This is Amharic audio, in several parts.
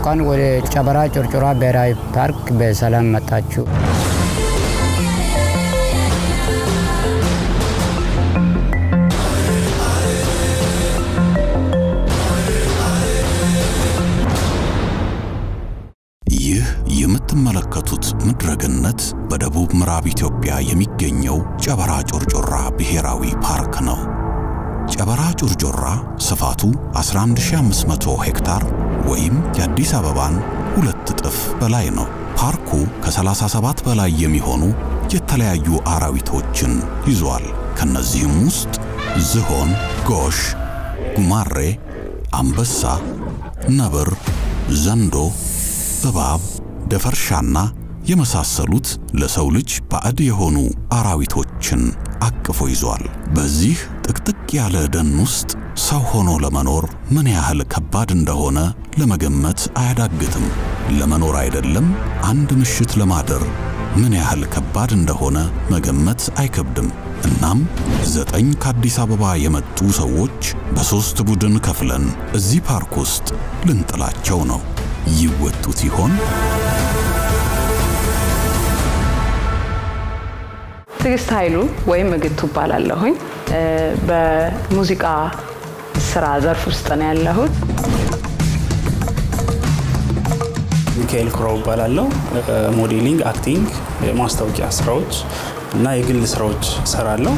እንኳን ወደ ጨበራ ጩርጩራ ብሔራዊ ፓርክ በሰላም መጣችሁ። ይህ የምትመለከቱት ምድረገነት በደቡብ ምዕራብ ኢትዮጵያ የሚገኘው ጨበራ ጮርጮራ ብሔራዊ ፓርክ ነው። ጨበራ ጮርጮራ ስፋቱ 11500 ሄክታር ወይም የአዲስ አበባን ሁለት እጥፍ በላይ ነው። ፓርኩ ከ37 በላይ የሚሆኑ የተለያዩ አራዊቶችን ይዟል። ከነዚህም ውስጥ ዝሆን፣ ጎሽ፣ ጉማሬ፣ አንበሳ፣ ነብር፣ ዘንዶ እባብ፣ ደፈርሻና የመሳሰሉት ለሰው ልጅ ባዕድ የሆኑ አራዊቶችን አቅፎ ይዟል። በዚህ ጥቅጥቅ ያለ ደን ውስጥ ሰው ሆኖ ለመኖር ምን ያህል ከባድ እንደሆነ ለመገመት አያዳግትም። ለመኖር አይደለም አንድ ምሽት ለማደር ምን ያህል ከባድ እንደሆነ መገመት አይከብድም። እናም ዘጠኝ ከአዲስ አበባ የመጡ ሰዎች በሦስት ቡድን ከፍለን እዚህ ፓርክ ውስጥ ልንጥላቸው ነው። ይወጡት ይሆን? ትዕግስት ኃይሉ ወይም እግቱ እባላለሁኝ። በሙዚቃ ስራ ዘርፍ ውስጥ ነው ያለሁት። ሚካኤል ኩራው እባላለሁ። ሞዴሊንግ፣ አክቲንግ፣ የማስታወቂያ ስራዎች እና የግል ስራዎች እሰራለሁ።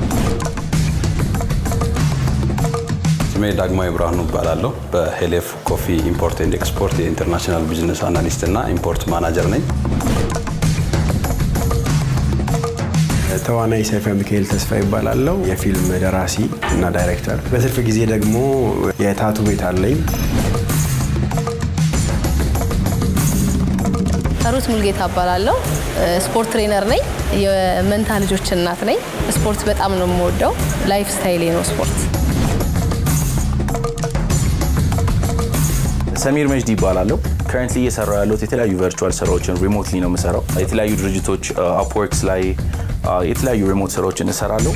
ስሜ ዳግማዊ ብርሃኑ እባላለሁ። በሄሌፍ ኮፊ ኢምፖርት ኤንድ ኤክስፖርት የኢንተርናሽናል ቢዝነስ አናሊስት እና ኢምፖርት ማናጀር ነኝ። ተዋናይ ሰይፈ ሚካኤል ተስፋ ይባላለው። የፊልም ደራሲ እና ዳይሬክተር። በትርፍ ጊዜ ደግሞ የታቱ ቤት አለኝ። ሩት ሙልጌታ እባላለሁ። ስፖርት ትሬነር ነኝ። የመንታ ልጆች እናት ነኝ። ስፖርት በጣም ነው የምወደው። ላይፍ ስታይሌ ነው ስፖርት። ሰሚር መጅዲ ይባላለሁ። ከረንትሊ እየሰራው ያለሁት የተለያዩ ቨርቹዋል ስራዎችን ሪሞትሊ ነው የምሰራው። የተለያዩ ድርጅቶች አፕወርክስ ላይ የተለያዩ ሪሞት ስራዎችን እሰራለሁ።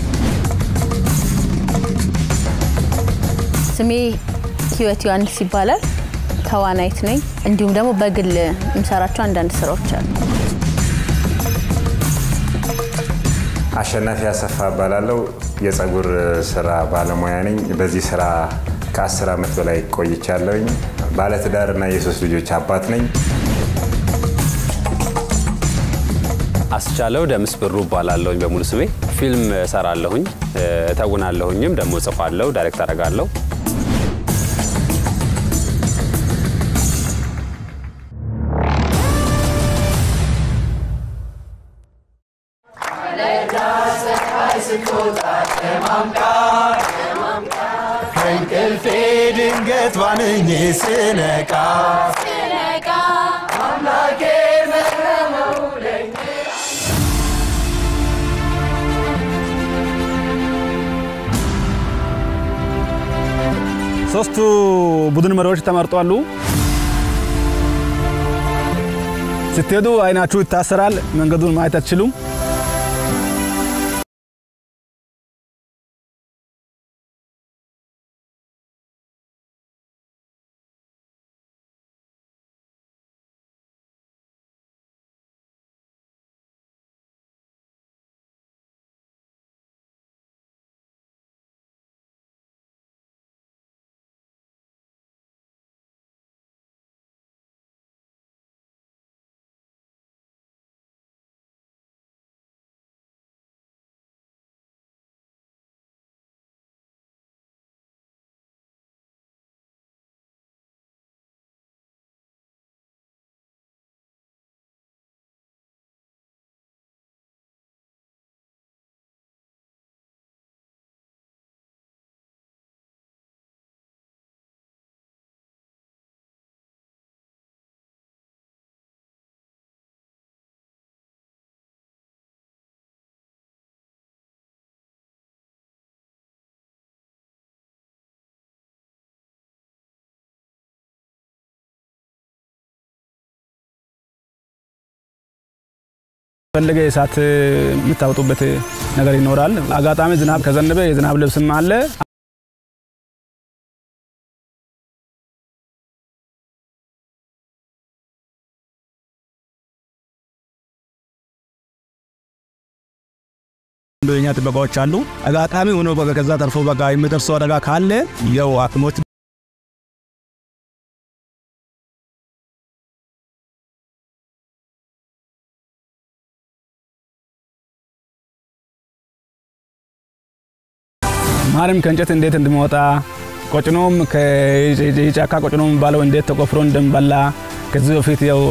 ስሜ ህይወት ዮሐንስ ይባላል። ተዋናይት ነኝ። እንዲሁም ደግሞ በግል የምሰራቸው አንዳንድ ስራዎች አሉ። አሸናፊ አሰፋ እባላለሁ። የፀጉር ስራ ባለሙያ ነኝ። በዚህ ስራ ከአስር ዓመት በላይ ቆይቻለሁኝ። ባለትዳር እና የሶስት ልጆች አባት ነኝ። አስቻለው ደምስ ብሩ እባላለሁኝ በሙሉ ስሜ። ፊልም እሰራለሁኝ፣ እተውናለሁኝም፣ ደግሞ እጽፋለሁ፣ ዳይሬክት አደርጋለሁ። ከእንቅልፌ ድንገት ባንኜ ስነቃ አምላኬ መረመው ለኛ ሶስቱ ቡድን መሪዎች ተመርጧሉ። ስትሄዱ አይናችሁ ይታሰራል። መንገዱን ማየት አትችሉም። ፈለገ እሳት የምታወጡበት ነገር ይኖራል። አጋጣሚ ዝናብ ከዘነበ የዝናብ ልብስም አለ። የኛ ጥበቃዎች አሉ። አጋጣሚ ሆኖ በቃ ከዛ ተርፎ በቃ የሚደርሰው አደጋ ካለ ያው ሐኪሞች ማርም ከእንጨት እንዴት እንደሚወጣ ቆጭኖም የጫካ ቆጭኖ የሚባለው እንዴት ተቆፍሮ እንደሚበላ ከዚህ በፊት ያው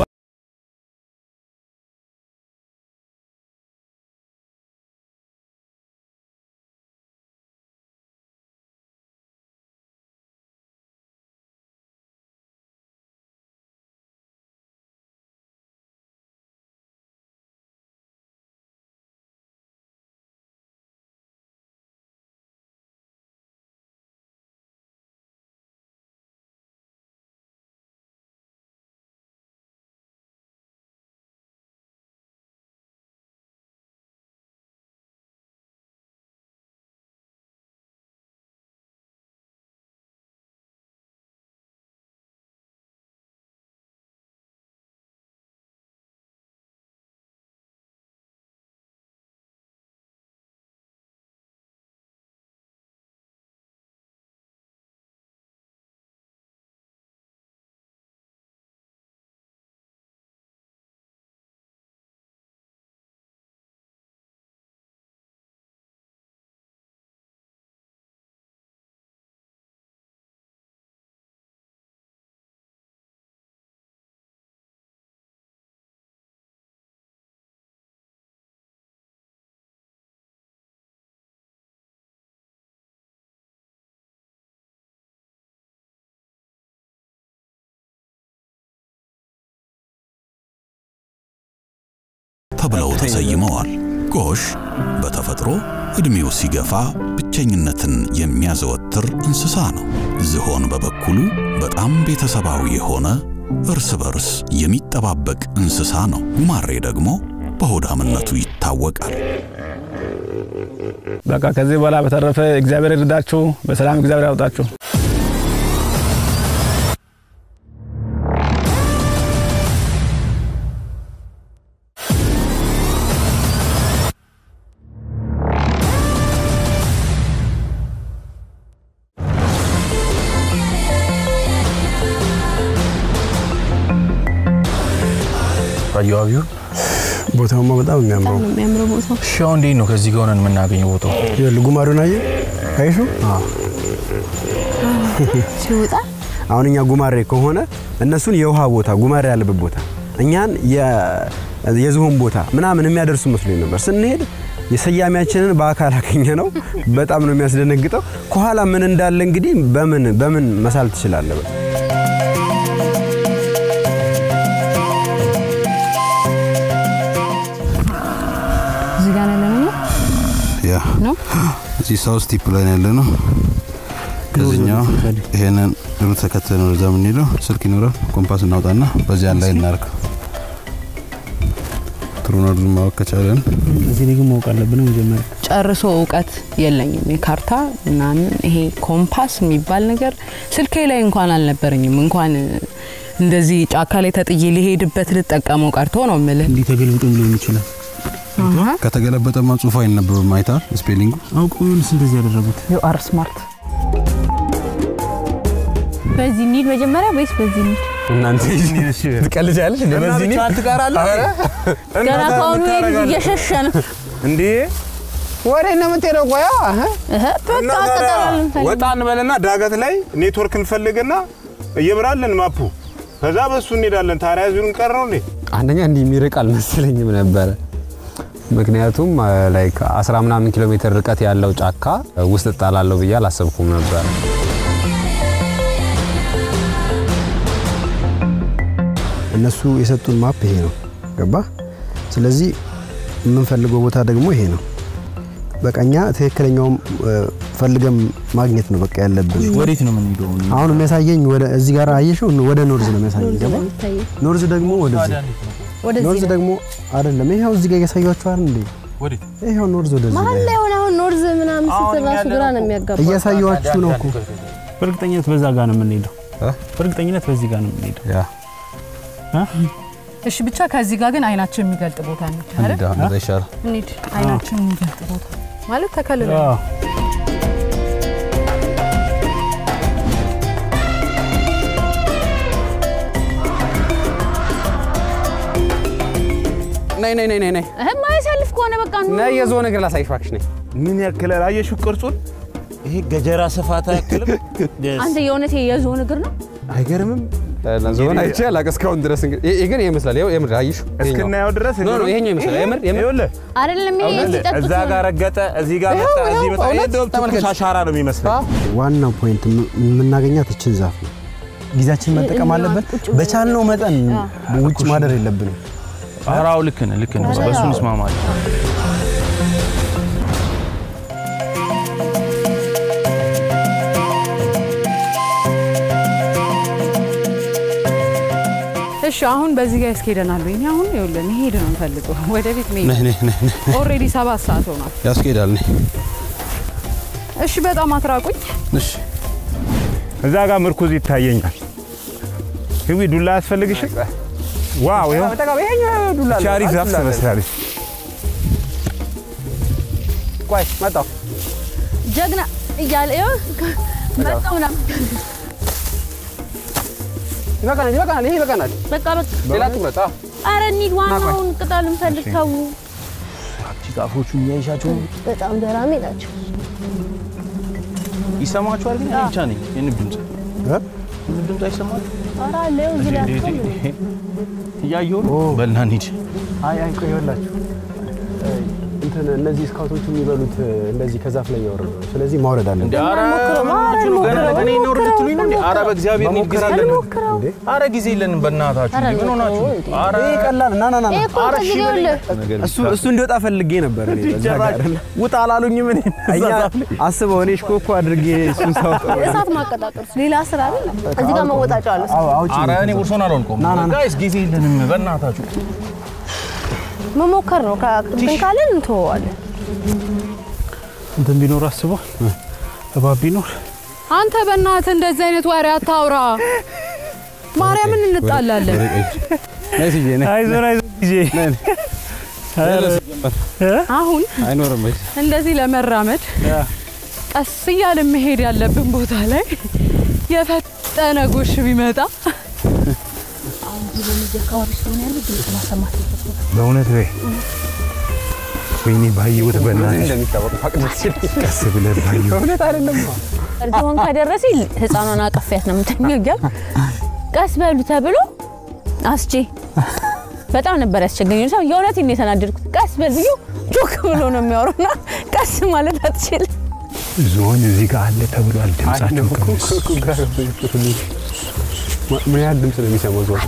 ተብለው ተሰይመዋል። ጎሽ በተፈጥሮ ዕድሜው ሲገፋ ብቸኝነትን የሚያዘወትር እንስሳ ነው። ዝሆን በበኩሉ በጣም ቤተሰባዊ የሆነ እርስ በርስ የሚጠባበቅ እንስሳ ነው። ጉማሬ ደግሞ በሆዳምነቱ ይታወቃል። በቃ ከዚህ በኋላ በተረፈ እግዚአብሔር ይርዳችሁ፣ በሰላም እግዚአብሔር ያውጣችሁ። አየዋቢው ቦታውማ በጣም የሚያምረው የሚያምረው ቦታው እሺ፣ አሁን እንዴት ነው ከዚህ ጋር ሆነን የምናገኘው ቦታው? ይኸውልህ ጉማሬውን አየህ አይሹ ሲወጣ አሁን እኛ ጉማሬ ከሆነ እነሱን የውሃ ቦታ ጉማሬ ያለበት ቦታ እኛን የዝሆን ቦታ ምናምን የሚያደርሱ መስሎኝ ነበር። ስንሄድ የሰያሚያችንን በአካል አገኘ ነው። በጣም ነው የሚያስደነግጠው። ከኋላ ምን እንዳለ እንግዲህ በምን በምን መሳል ትችላለህ? እዚህ ጋር ያለ ነው ያ ነው እዚህ ሳውስ ቲፕ ላይ ነው ያለ ነው። ከዚህኛው ይሄንን ሩት ተከትለን ወደዛ የምንሄደው ስልክ ይኖራል። ኮምፓስ እናውጣና በዚያ ላይ እናርግ። ትሩኖዱን ማወቅ ከቻለን እዚህ ላይ ግን ማወቅ አለብን መጀመሪያ። ጨርሶ እውቀት የለኝም። የካርታ ምናምን ይሄ ኮምፓስ የሚባል ነገር ስልኬ ላይ እንኳን አልነበረኝም። እንኳን እንደዚህ ጫካ ላይ ተጥዬ ሊሄድበት ልጠቀመው ቀርቶ ነው የምልህ። እንዲህ ተገልብጦ ሊሆን ይችላል። ከተገለበጠማ ጽሁፉ አይነበብም። አይታል ስፔሊንጉ አውቀው ይሆንስ እንደዚህ ያደረጉት? ዩ አር ስማርት። በዚህ እንሂድ መጀመሪያ ወይስ በዚህ እንሂድ? እናንተ ትቀልጃለሽ እንዴ? በዚህ እኔ ገና ከአሁኑ እየሸሸ ነው። እንዴ ወሬ ነው የምትሄደው? ቆያ እህ በቃ ተጠራልን ወጣ እንበልና ዳገት ላይ ኔትወርክ እንፈልግና እየብራለን ማፑ ከዛ በሱ እንሄዳለን። ታዲያ እዚሁ እንቀር ነው እንዴ? አንደኛ እንዲህ የሚርቅ አልመሰለኝም ነበረ። ምክንያቱም ላይክ አስራ ምናምን ኪሎ ሜትር ርቀት ያለው ጫካ ውስጥ እጣላለሁ ብዬ አላሰብኩም ነበር። እነሱ የሰጡን ማፕ ይሄ ነው። ገባ? ስለዚህ የምንፈልገው ቦታ ደግሞ ይሄ ነው። በቃ እኛ ትክክለኛውም ፈልገን ማግኘት ነው በቃ ያለብን። ወዴት ነው የምንሄደው? አሁን የሚያሳየኝ ወደ እዚህ ጋር አየሽው፣ ወደ ኖርዝ ነው የሚያሳየኝ። ገባ? ኖርዝ ደግሞ ወደዚህ፣ ኖርዝ ደግሞ አይደለም። ይሄው እዚህ ጋር እያሳያችሁ አይደል እንዴ? ይሄው ኖርዝ ወደዚህ መሀል ላይ ሆነ አሁን ኖርዝ ምናምን ስትል ራሱ ግራ ነው የሚያጋባ። እያሳያችሁ ነው እኮ። በእርግጠኝነት በዛ ጋር ነው የምንሄደው። በእርግጠኝነት በዚህ ጋር ነው የምንሄደው። ያ እሺ ብቻ ከዚህ ጋር ግን አይናችን የሚገልጥ ቦታ ነው አይደል? እንደዛ ይሻላል። እንሂድ። አይናችን የሚገልጥ ቦታ ማለት ተከልለ አዎ። ነይ ነይ ነይ ነይ ነይ እህ ማያሳልፍ ከሆነ በቃ ኑ። ነይ የዞን እግር ላሳይሽ እባክሽ ነይ። ምን ያክል አየሽው ቅርጹን? ይሄ ገጀራ ስፋት አያክልም? አንተ የእውነት የዞን እግር ነው? አይገርምም? ዞን አይቼ አላውቅም እስካሁን ድረስ እንግዲህ ይሄ ግን ይመስላል። ይኸው የምር አየሽው? እስክናየው ድረስ ኖ ኖ ይሄኛው ይመስላል። የምር የምር ይኸውልህ አይደለም ይሄ ሲጠጡት እዛ ጋር ረገጠ፣ እዚህ ጋር መጣ፣ ይኸው፣ እዚህ ይኸው፣ መጣ። ይሄ እውነት እንደውም ትኩስ ተመልከች። አሻራ ነው የሚመስለው። ዋናው ፖይንት የምናገኛት እችን ዛፍ ነው። ጊዜያችን መጠቀም አለብን። በቻልነው መጠን ውጭ ማደር የለብንም። አራው ልክ ነህ ልክ ነህ። በእሱ እንስማማለን። እሺ አሁን በዚህ ጋር ያስኬደናል ወይ? እኔ አሁን ይኸውልህ መሄድ ነው የምፈልገው ወደ ቤት ነይ መሄድ። ነይ ነይ ነይ። ኦልሬዲ ሰባት ሰዓት ሆኗል። ያስኬዳል። ነይ እሺ በጣም አትራቁኝ። እሺ እዛ ጋር ምርኩዝ ይታየኛል። ህዊ ዱላ አያስፈልግሽም? ዋው ይኸው ይሄኛው ዱላ አለ። ቻሪ ዛፍ ዱላ አለ። ትመስላለች። ቆይ መጣሁ። ጀግና እያለ ይኸው መጣሁ ምናምን ይበቃናል፣ ይበቃናል፣ ይሄ ይበቃናል። በቃ በቃ ሌላ ትኩረት። አዎ ኧረ እንሂድ። ዋናውን ቅጠል እንፈልግ ተው። ዛፎቹን እያይሻቸው በጣም ገራሚ ናቸው። ይሰማችኋል? ግን እኔ ብቻ ነኝ የንብ ድምፅ የንብ ድምፅ አይሰማል? ኧረ አለ ይኸው እዚህ ላይ አትቆም። እያየሁ ነው። በልና እንሂድ። አይ አይ ቆይ ይኸውላችሁ እንትን እነዚህ ስካውቶቹ የሚበሉት እንደዚህ ከዛፍ ላይ እያወረዱ ነው። ስለዚህ ማውረድ አለብን። እንደ ኧረ ሞክረው፣ ምናችሁ ነው? ገና ሞክረው፣ ለገና ነው ልትሉኝ ነው እንዴ? ኧረ በእግዚአብሔር እኔ ጊዜ የለንም። ሞክረው። ኧረ ጊዜ የለንም በእናታችሁ። ኧረ እንዴ ምን ሆናችሁ? ሞክረው እንዴ። ኧረ ይሄ ቀላል ና ና ና ና። ይሄ እኮ ኧረ ከዚህ እሺ ይኸውልህ በለኝ። እሱ እሱ እንዲወጣ ፈልጌ ነበር እኔ በዛ ጋር አይደለ? ውጣ አላሉኝም። እኔ እኛ አስበው እኔ ሽኮኮ አድርጌ እሱን ሳወጣው እሳት ማቀጣጠል ሌላ ስራ አይደል? እዚህ ጋር መወጣጫ አለ። አዎ አውጪ ኧረ እኔ ቦርሶን አልሆንኩም። ና፣ ና፣ ና። ጋይስ ጊዜ የለንም በእናታችሁ። መሞከር ነው። ከእንትን ካለን እንተወዋለን። እንትን ቢኖር አስቧል። እባብ ቢኖር አንተ በእናትህ እንደዚህ አይነት ወሬ አታውራ። ማርያምን እንጣላለን። ነይ ስዬ ነይ። አይዞን አይዞን ጊዜ አሁን አይኖርም ወይ? እንደዚህ ለመራመድ ቀስ እያለ መሄድ ያለብን ቦታ ላይ የፈጠነ ጎሽ ቢመጣ በእውነት ወይ ወይኔ ባየሁት በእናትሽ እንደሚታወቅ ፋቅ ደስ ይለኛል። ቀስ ብለህ ባየሁት እውነት አይደለም። እርጅሆን ከደረሰ ህፃኗን አቀፊያት ነው የምተኛው። ቀስ በሉ ተብሎ አስቼ በጣም ነበር ያስቸገረኝ። ሰው የእውነቴን ነው የተናደድኩት። ቀስ በል ብዬው ጮክ ብሎ ነው የሚያወራውና ቀስ ማለት አትችልም። ዝሆን እዚህ ጋር አለ ተብሏል። ድምጻቸው ቀንስ። ምን ያህል ድምፅ ነው የሚሰማው ዞን?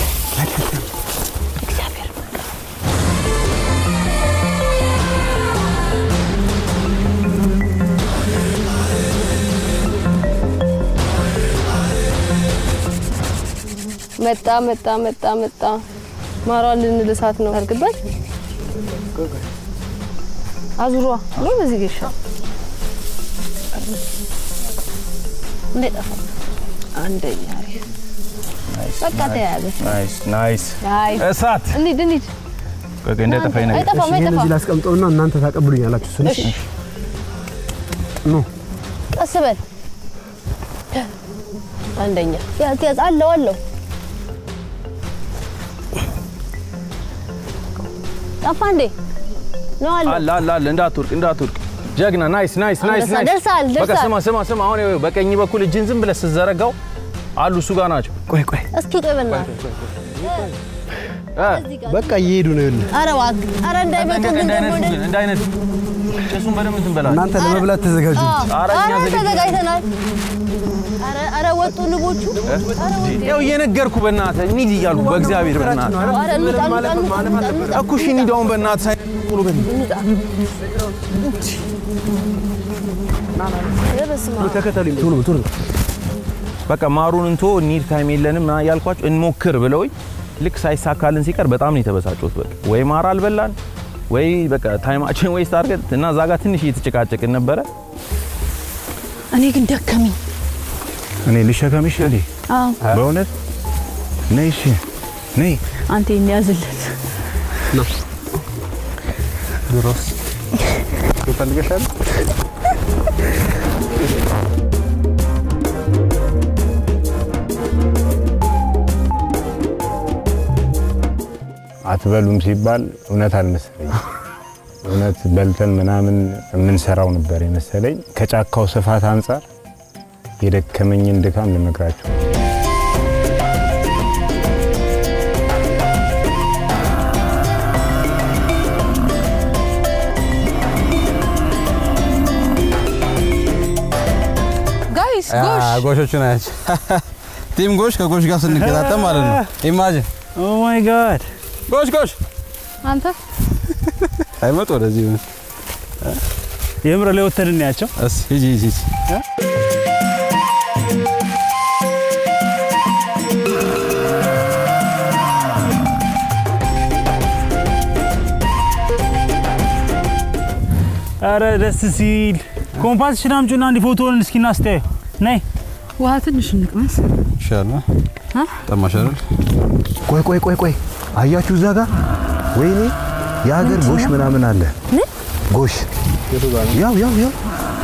መጣ መጣ መጣ መጣ። ማሯን ልንልሳት ነው። አርግበት አዙሯ ብሎ በዚህ ጌሻ እንዴ ጠፋ። አንደኛ በቃ ተያያዘ። ናይስ ናይስ። አይ እሳት እንሂድ እንሂድ። ቆይ ቆይ እንዳይጠፋኝ ነገር አይጠፋም ይሄን አይጠፋም። እዚህ ላስቀምጠውና እናንተ ታቀብሉኛላችሁ። እሱን እሺ ኑ ቀስ በል አንደኛ ያዝ ያዝ አለው አለው ጠፋ እንዴ ነው አለው አለ አለ አለ እንዳትወርቅ እንዳትወርቅ። ጀግና ናይስ ናይስ ናይስ ደርሳል፣ ናይስ። ደርሳል፣ በቃ ደርሳል። ስማ ስማ ስማ። አሁን ይኸው በቀኝ በኩል እጅን ዝም ብለህ ስትዘረጋው አሉ እሱ ጋር ናቸው። ቆይ ቆይ እስኪ ቆይ በእናትህ በቃ እየሄዱ ነው። ይኸውልህ ኧረ እባክህ ኧረ እንዳይመጡ ግን ደግሞ እንዳይነት ወደ- እንዳይነት ጭሱን በደንብ እንትን በላቸው። እናንተ ለመብላት ተዘጋጁ። አዎ፣ ኧረ እኛ ኧረ ዝግጁ ነን። ተዘጋጅተናል። ኧረ ኧረ ወጡ ንቦቹ። ኧረ ወጡ። ያው እየነገርኩ በእናትህ እንሂድ እያልኩ በእግዚአብሔር በእናትህ ኧረ እንውጣ እንውጣ እንውጣ እንውጣ እንውጣ። እኮ እሺ እንሂድ አሁን በእናትህ ሳይሆኑ በእናትህ እንውጣ። ኧረ በስመ አብ። ተከተሉኝ ቶሎ ቶሎ በቃ ማሩን እንቶ እንሂድ ታይም የለንም ምናምን ያልኳቸው እንሞክር ብለውኝ ልክ ሳይሳካልን ሲቀር በጣም ነው የተበሳጨሁት። በቃ ወይ ማር አልበላን ወይ በቃ ታይማችን ወይ ስታርገት እና እዛ ጋር ትንሽ እየተጨቃጨቅን ነበረ። እኔ ግን ደከመኝ። እኔ ልሸከምሽ እንዴ? አዎ በእውነት ነይ፣ እሺ ነይ። አንተ የሚያዝለት ድሮስ አይስክሪም ፈልገሻል? አትበሉም ሲባል እውነት አልመሰለኝም። እውነት በልተን ምናምን የምንሰራው ነበር የመሰለኝ። ከጫካው ስፋት አንጻር የደከመኝን ድካም ልነግራቸው ጋይስ ጎሽ ጎሾቹ ናቸው። ቲም ጎሽ ከጎሽ ጋር ስንገጣጠም ማለት ነው። ኢማጂን ኦ ማይ ጋድ ጎሽ ጎሽ አንተ አይመጡ ወደዚህ የምር ላይ ወተን እናያቸው። እስ ሂጂ ሂጂ ሂጂ። አረ ደስ ሲል ኮምፓስሽን አምጪና እንዲ ፎቶውን እስኪ እናስተያዩ። ነይ ውሃ ትንሽ እንቅመስ። ይሻላል። አ? ጠማሽ አይደል? ቆይ ቆይ ቆይ ቆይ አያችሁ እዛ ጋር ወይኔ የሀገር ጎሽ ምናምን አለ ጎሽ ያው ያው ያው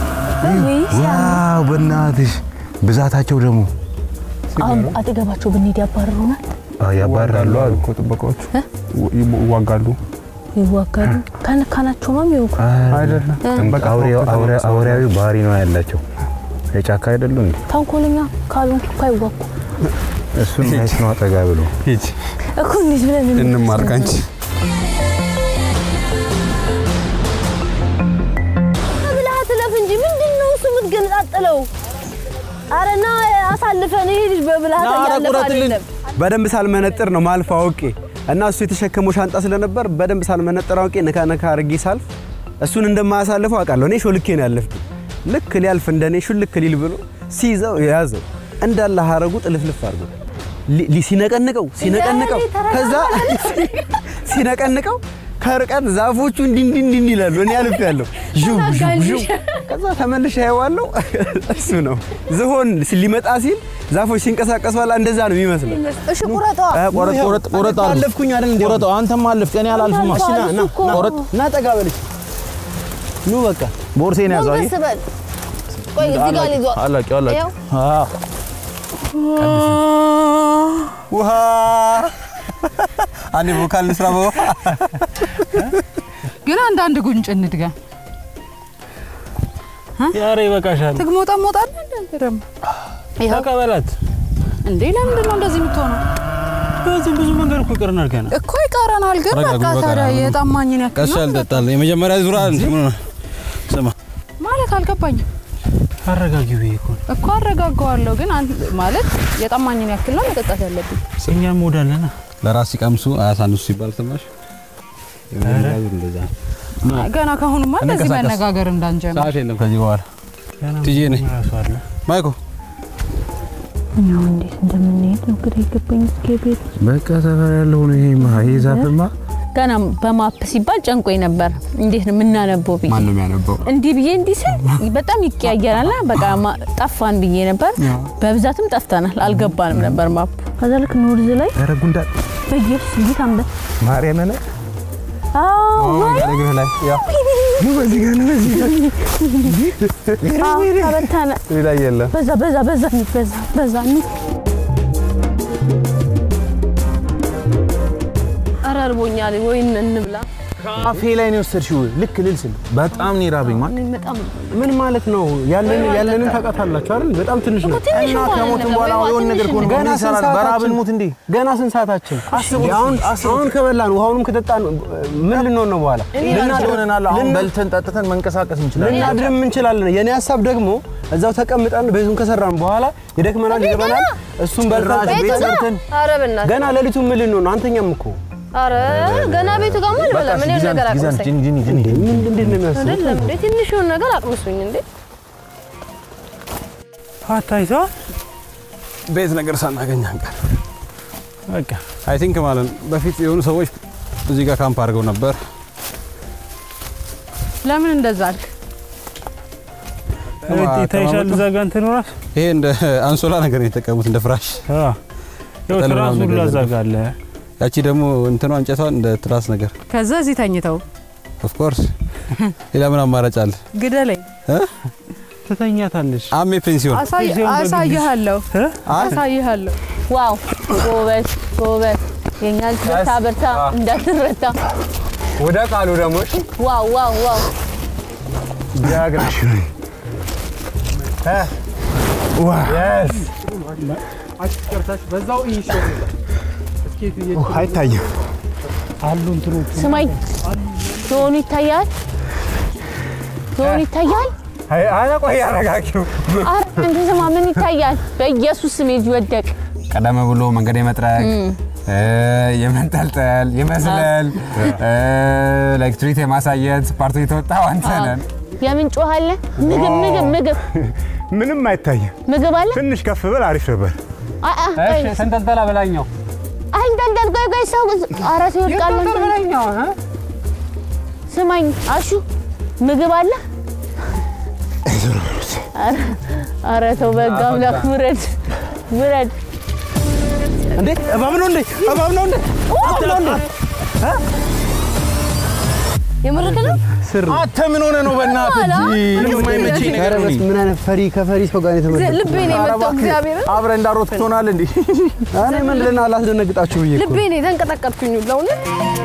ዋው በእናትሽ ብዛታቸው ደግሞ አሁን አጠገባቸው ብንሄድ ያባረሩናል፣ ያባራሉ አሉ እኮ ጥበቃዎቹ ይዋጋሉ። ይዋጋሉ። ከነካናቸው ማም ይውቁ አይደለም አውሬያዊ ባህሪ ነው ያላቸው የጫካ አይደሉ እንዴ ተንኮለኛ ካልሆንኩ እኮ አይዋጉ እሱን ማየት ነው አጠጋ ብሎ ሂጂ እኮ እንዴት ብለን እንማር ካንቺ ብልሃት እለፍ እንጂ ምንድን ነው እሱ የምትገነጣጥለው? ኧረ ና አሳልፈን። ይሄ ልጅ በብልሃት እያለፈ አይደለም። በደንብ ሳልመነጥር ነው ማልፍ አውቄ እና እሱ የተሸከመው ሻንጣ ስለነበር በደንብ ሳልመነጥር አውቄ ነካ ነካ አድርጌ ሳልፍ እሱን እንደማያሳልፈው አውቃለሁ። እኔ ሾልኬ ነው ያለፍኩት። ልክ ሊያልፍ እንደኔ ሹልክ ሊል ብሎ ሲይዘው የያዘው እንዳለ ሀረጉ ጥልፍልፍ አድርጎ ሊ- ሊ- ሲነቀንቀው ሲነቀንቀው ከዛ ሲነቀንቀው ከርቀት ዛፎቹ እንዲህ እንዲህ እንዲህ ይላሉ። እኔ አልፌያለሁ። ዥው ዥው ዥው ከዛ ተመልሼ አየዋለሁ። እሱ ነው ዝሆን ሊመጣ ሲል ዛፎች ሲንቀሳቀሱ አላ እንደዛ ነው የሚመስለው። እሺ ቁረጧ። ቆረጥ ቆረጥ ቆረጥ አልፍ አለፍኩኝ አይደል እንዴ? ቆረጥ አንተም አለፍክ እኔ አላልፍም። እሺ ና ና ና ቆረጥ ና ጠጋ በልሽ ኑ በቃ ቦርሴን ያዘው። አየህ? ጎንበስ በል። ቆይ እዚህ ጋር ልይዟት። አላቂ አላቂ ይኸው። አዎ ውሃ አንዴ ቮካል ልስራ በውሃ ግን አንዳንድ ጉንጭ እንድጋ ያረ ይበቃሻል። ትግሞጣ ሞጣለ እንደ ደግሞ ተቀበላት እንዴ ለምንድን ነው እንደዚህ የምትሆነው? በዚህ ብዙ መንገድ እኮ ይቅርን አድርገናል። እኮ ይቀረናል። ግን ተረጋጉ፣ በቃ ታዲያ በቃ። የጣማኝን ያክል ቀስ ነው ያልጠጣል የመጀመሪያ ዙር አንድ ምን ሆነ? ስማ ማለት አልገባኝም አረጋጊው ይሄ እኮ ነው። እኮ አረጋጋዋለሁ። ግን አንተ ማለት የጣማኝን ያክል ነው መጠጣት ያለብኝ። እኛም ሞዳለና ለራስ ሲቀምሱ አያሳንሱ ሲባል ሰማሽ? የመጀመሪያ ዙር እንደዛ ነው። ገና ካሁኑማ እንደዚህ እንንቀሳቀስ። መነጋገር እንዳንጀምር ሰዓት የለም ከዚህ በኋላ ቲጄ ነኝ ራሱ አለ ማይኮ እኛው እንዴት እንደምንሄድ ነው ግራ የገባኝ። እስኪ ቤት በቃ ሰፈር ያለው ነው ይሄ ማ ይሄ ዛፍማ ገና በማፕ ሲባል ጨንቆኝ ነበር። እንዴት ነው የምናነበው ብዬ ማን ነው የሚያነበው? እንዲህ ብዬ እንዲህ ስል በጣም ይቀያየራልና በቃ ማ- ጠፋን ብዬ ነበር። በብዛትም ጠፍተናል፣ አልገባንም ነበር ማፑ። ከዛ ልክ ኖርዝ ላይ ኧረ ጉንዳን በየብስ እንዴት አንበ ማርያም ነ አዎ ወይ እግርህ ላይ ያው ነው በዚህ ጋር ነው በዚህ ጋር አዎ፣ ተበተነ። ሌላ የለም በዛ በዛ በዛ እንሂድ፣ በዛ በዛ እንሂድ። ኧረ እርቦኛል፣ ወይን እንብላ። አፌ ላይ ነው የወሰድሽው። ልክ ልል ስል በጣም ነው የራበኝ ማለት እኔ በጣም ምን ማለት ነው? ያለን ያለንን ታውቃታላችሁ አይደል? በጣም ትንሽ ነው። ትንሽ እና እንኳን ከሞትን አይደለም፣ በኋላ ወይ የሆነ ነገር ትንሽ ከሆነ ነው። ምን ገና ይሰራል? ስንት በረሃብ ሰዓታችን? እንሙት እንዴ? ገና ስንት ሰዓታችን? አስቡት አሁን አስቡት። አሁን ከበላን ውሃውንም ከጠጣን ምን ልንሆን ነው በኋላ? ልናድር ሆነናል። አሁን ልና- በልተን ጠጥተን መንቀሳቀስ እንችላለን። ልናድርም እንችላለን። የኔ ሀሳብ ደግሞ እዛው ተቀምጠን ቤቱን ከሰራን በኋላ ይደክመናል፣ ይገባናል። እሱን በልተን ቤት ቤት ገና? ሰርተን ኧረ በእናትህ ገና ሌሊቱን ምን ልንሆን ነው? አንተኛም እኮ ኧረ ገና ቤቱ ጋር ማለት በላ ምን ያህል ነገር አቅምሰኝ ጂኒ ጂኒ ጂኒ ምን እንዴት ነው የሚያስቡት? አይደለም እንዴ ትንሽ የሆነ ነገር አቅምሱኝ እንዴ አታይተዋ ቤት ነገር ሳናገኝ አንቀር። በቃ አይ ቲንክ ማለት ነው በፊት የሆኑ ሰዎች እዚህ ጋር ካምፕ አድርገው ነበር። ለምን እንደዛ አልክ? ታይሻል እዛ ጋር እንትን እራሱ ይሄ እንደ አንሶላ ነገር ነው የተጠቀሙት እንደ ፍራሽ። አዎ ያው ቅጠል ትራሱ ምናምን ሁላ ነገር እዛ ጋር አለ። ያቺ ደግሞ እንትኗ እንጨቷን እንደ ትራስ ነገር ከዛ እዚህ ተኝተው ኦፍ ኮርስ ሌላ ምን አማራጭ አለ? ግደለኝ። ትተኛታለሽ። አሜ ፔንሲዮን አሳይሃለሁ አሳይሃለሁ። ዋው ጎበዝ ጎበዝ። የኛ ልጅ በርታ በርታ እንዳትረታ። ወደ ቃሉ ደግሞ ዋው ዋው ዋው ዲያግራሽ አይታይም አሉ እንትኖቹ ስማኝ፣ ዞኑ ይታያል፣ ዞኑ ይታያል። አረ ቆይ አረጋጊው። ኧረ አንተ ስማ፣ ምን ይታያል? በኢየሱስ ስም ልጅ ወደቅ። ቀደም ብሎ መንገድ የመጥረግ የመንጠልጠል የመዝለል ላይክ ትሪት የማሳየት ፓርቱ የተወጣው አንተ ነን። የምን ጮህ አለ? ምግብ ምግብ ምግብ ምንም አይታይም። ምግብ አለ። ትንሽ ከፍ ብል አሪፍ ነበር። አ አ ቆይ ተንጠልጠላ በላኛው አይንጠልጠል። ቆይ ቆይ ሰው ኧረ ሰው ይወድቃል። ስማኝ አሹ ምግብ አለ። ኧረ- ኧረ ተው በሕግ አምላክ ውረድ ውረድ። እንዴ እባብ ነው እንዴ? እባብ ነው እንዴ? እባብ ነው እንዴ? የምርክ ነው? አንተ ምን ሆነ ነው? በእናትህ እንጂ የማይመቸኝ ነገር ነው። ምን አይነት ፈሪ ከፈሪ ሰው ጋር የተመለሰ ልቤ ነው የመጣው እግዚአብሔርን አብረን እንዳሮጥ ትሆናል እንዴ? እኔ ምንድን ነው አላስደነግጣችሁ ብዬ እኮ ልቤ ነው የተንቀጠቀጥኩኝ ለእውነት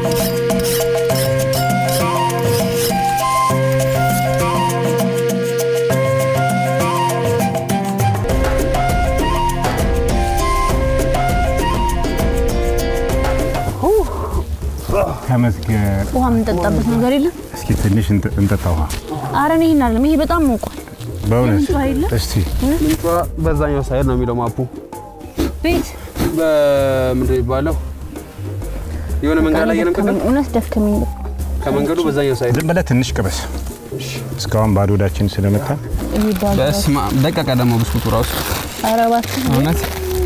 ተመስገን። ውሃ የምንጠጣበት ነገር የለም? እስኪ ትንሽ እንጠ- እንጠጣ ውሃ። ኧረ እኔ ይሄን አይደለም። ይሄ በጣም ሞቋል። በእውነት ምንጭ ውሃ የለም? እስቲ ምንጯ በዛኛው ሳይድ ነው የሚለው ማፑ። ቤት በምንድን ነው የሚባለው? የሆነ መንገድ ላይ የለም ቅድም እውነት ደከመኝ። ከመንገዱ በዛኛው ሳይድ ዝም ብለህ ትንሽ ቅመስ። እስካሁን ባዶ ሆዳችን ስለመጣ ይሄ ባል በስመ አብ ደቀቀ ደግሞ ብስኩቱ ራሱ ኧረ እባክህ እውነት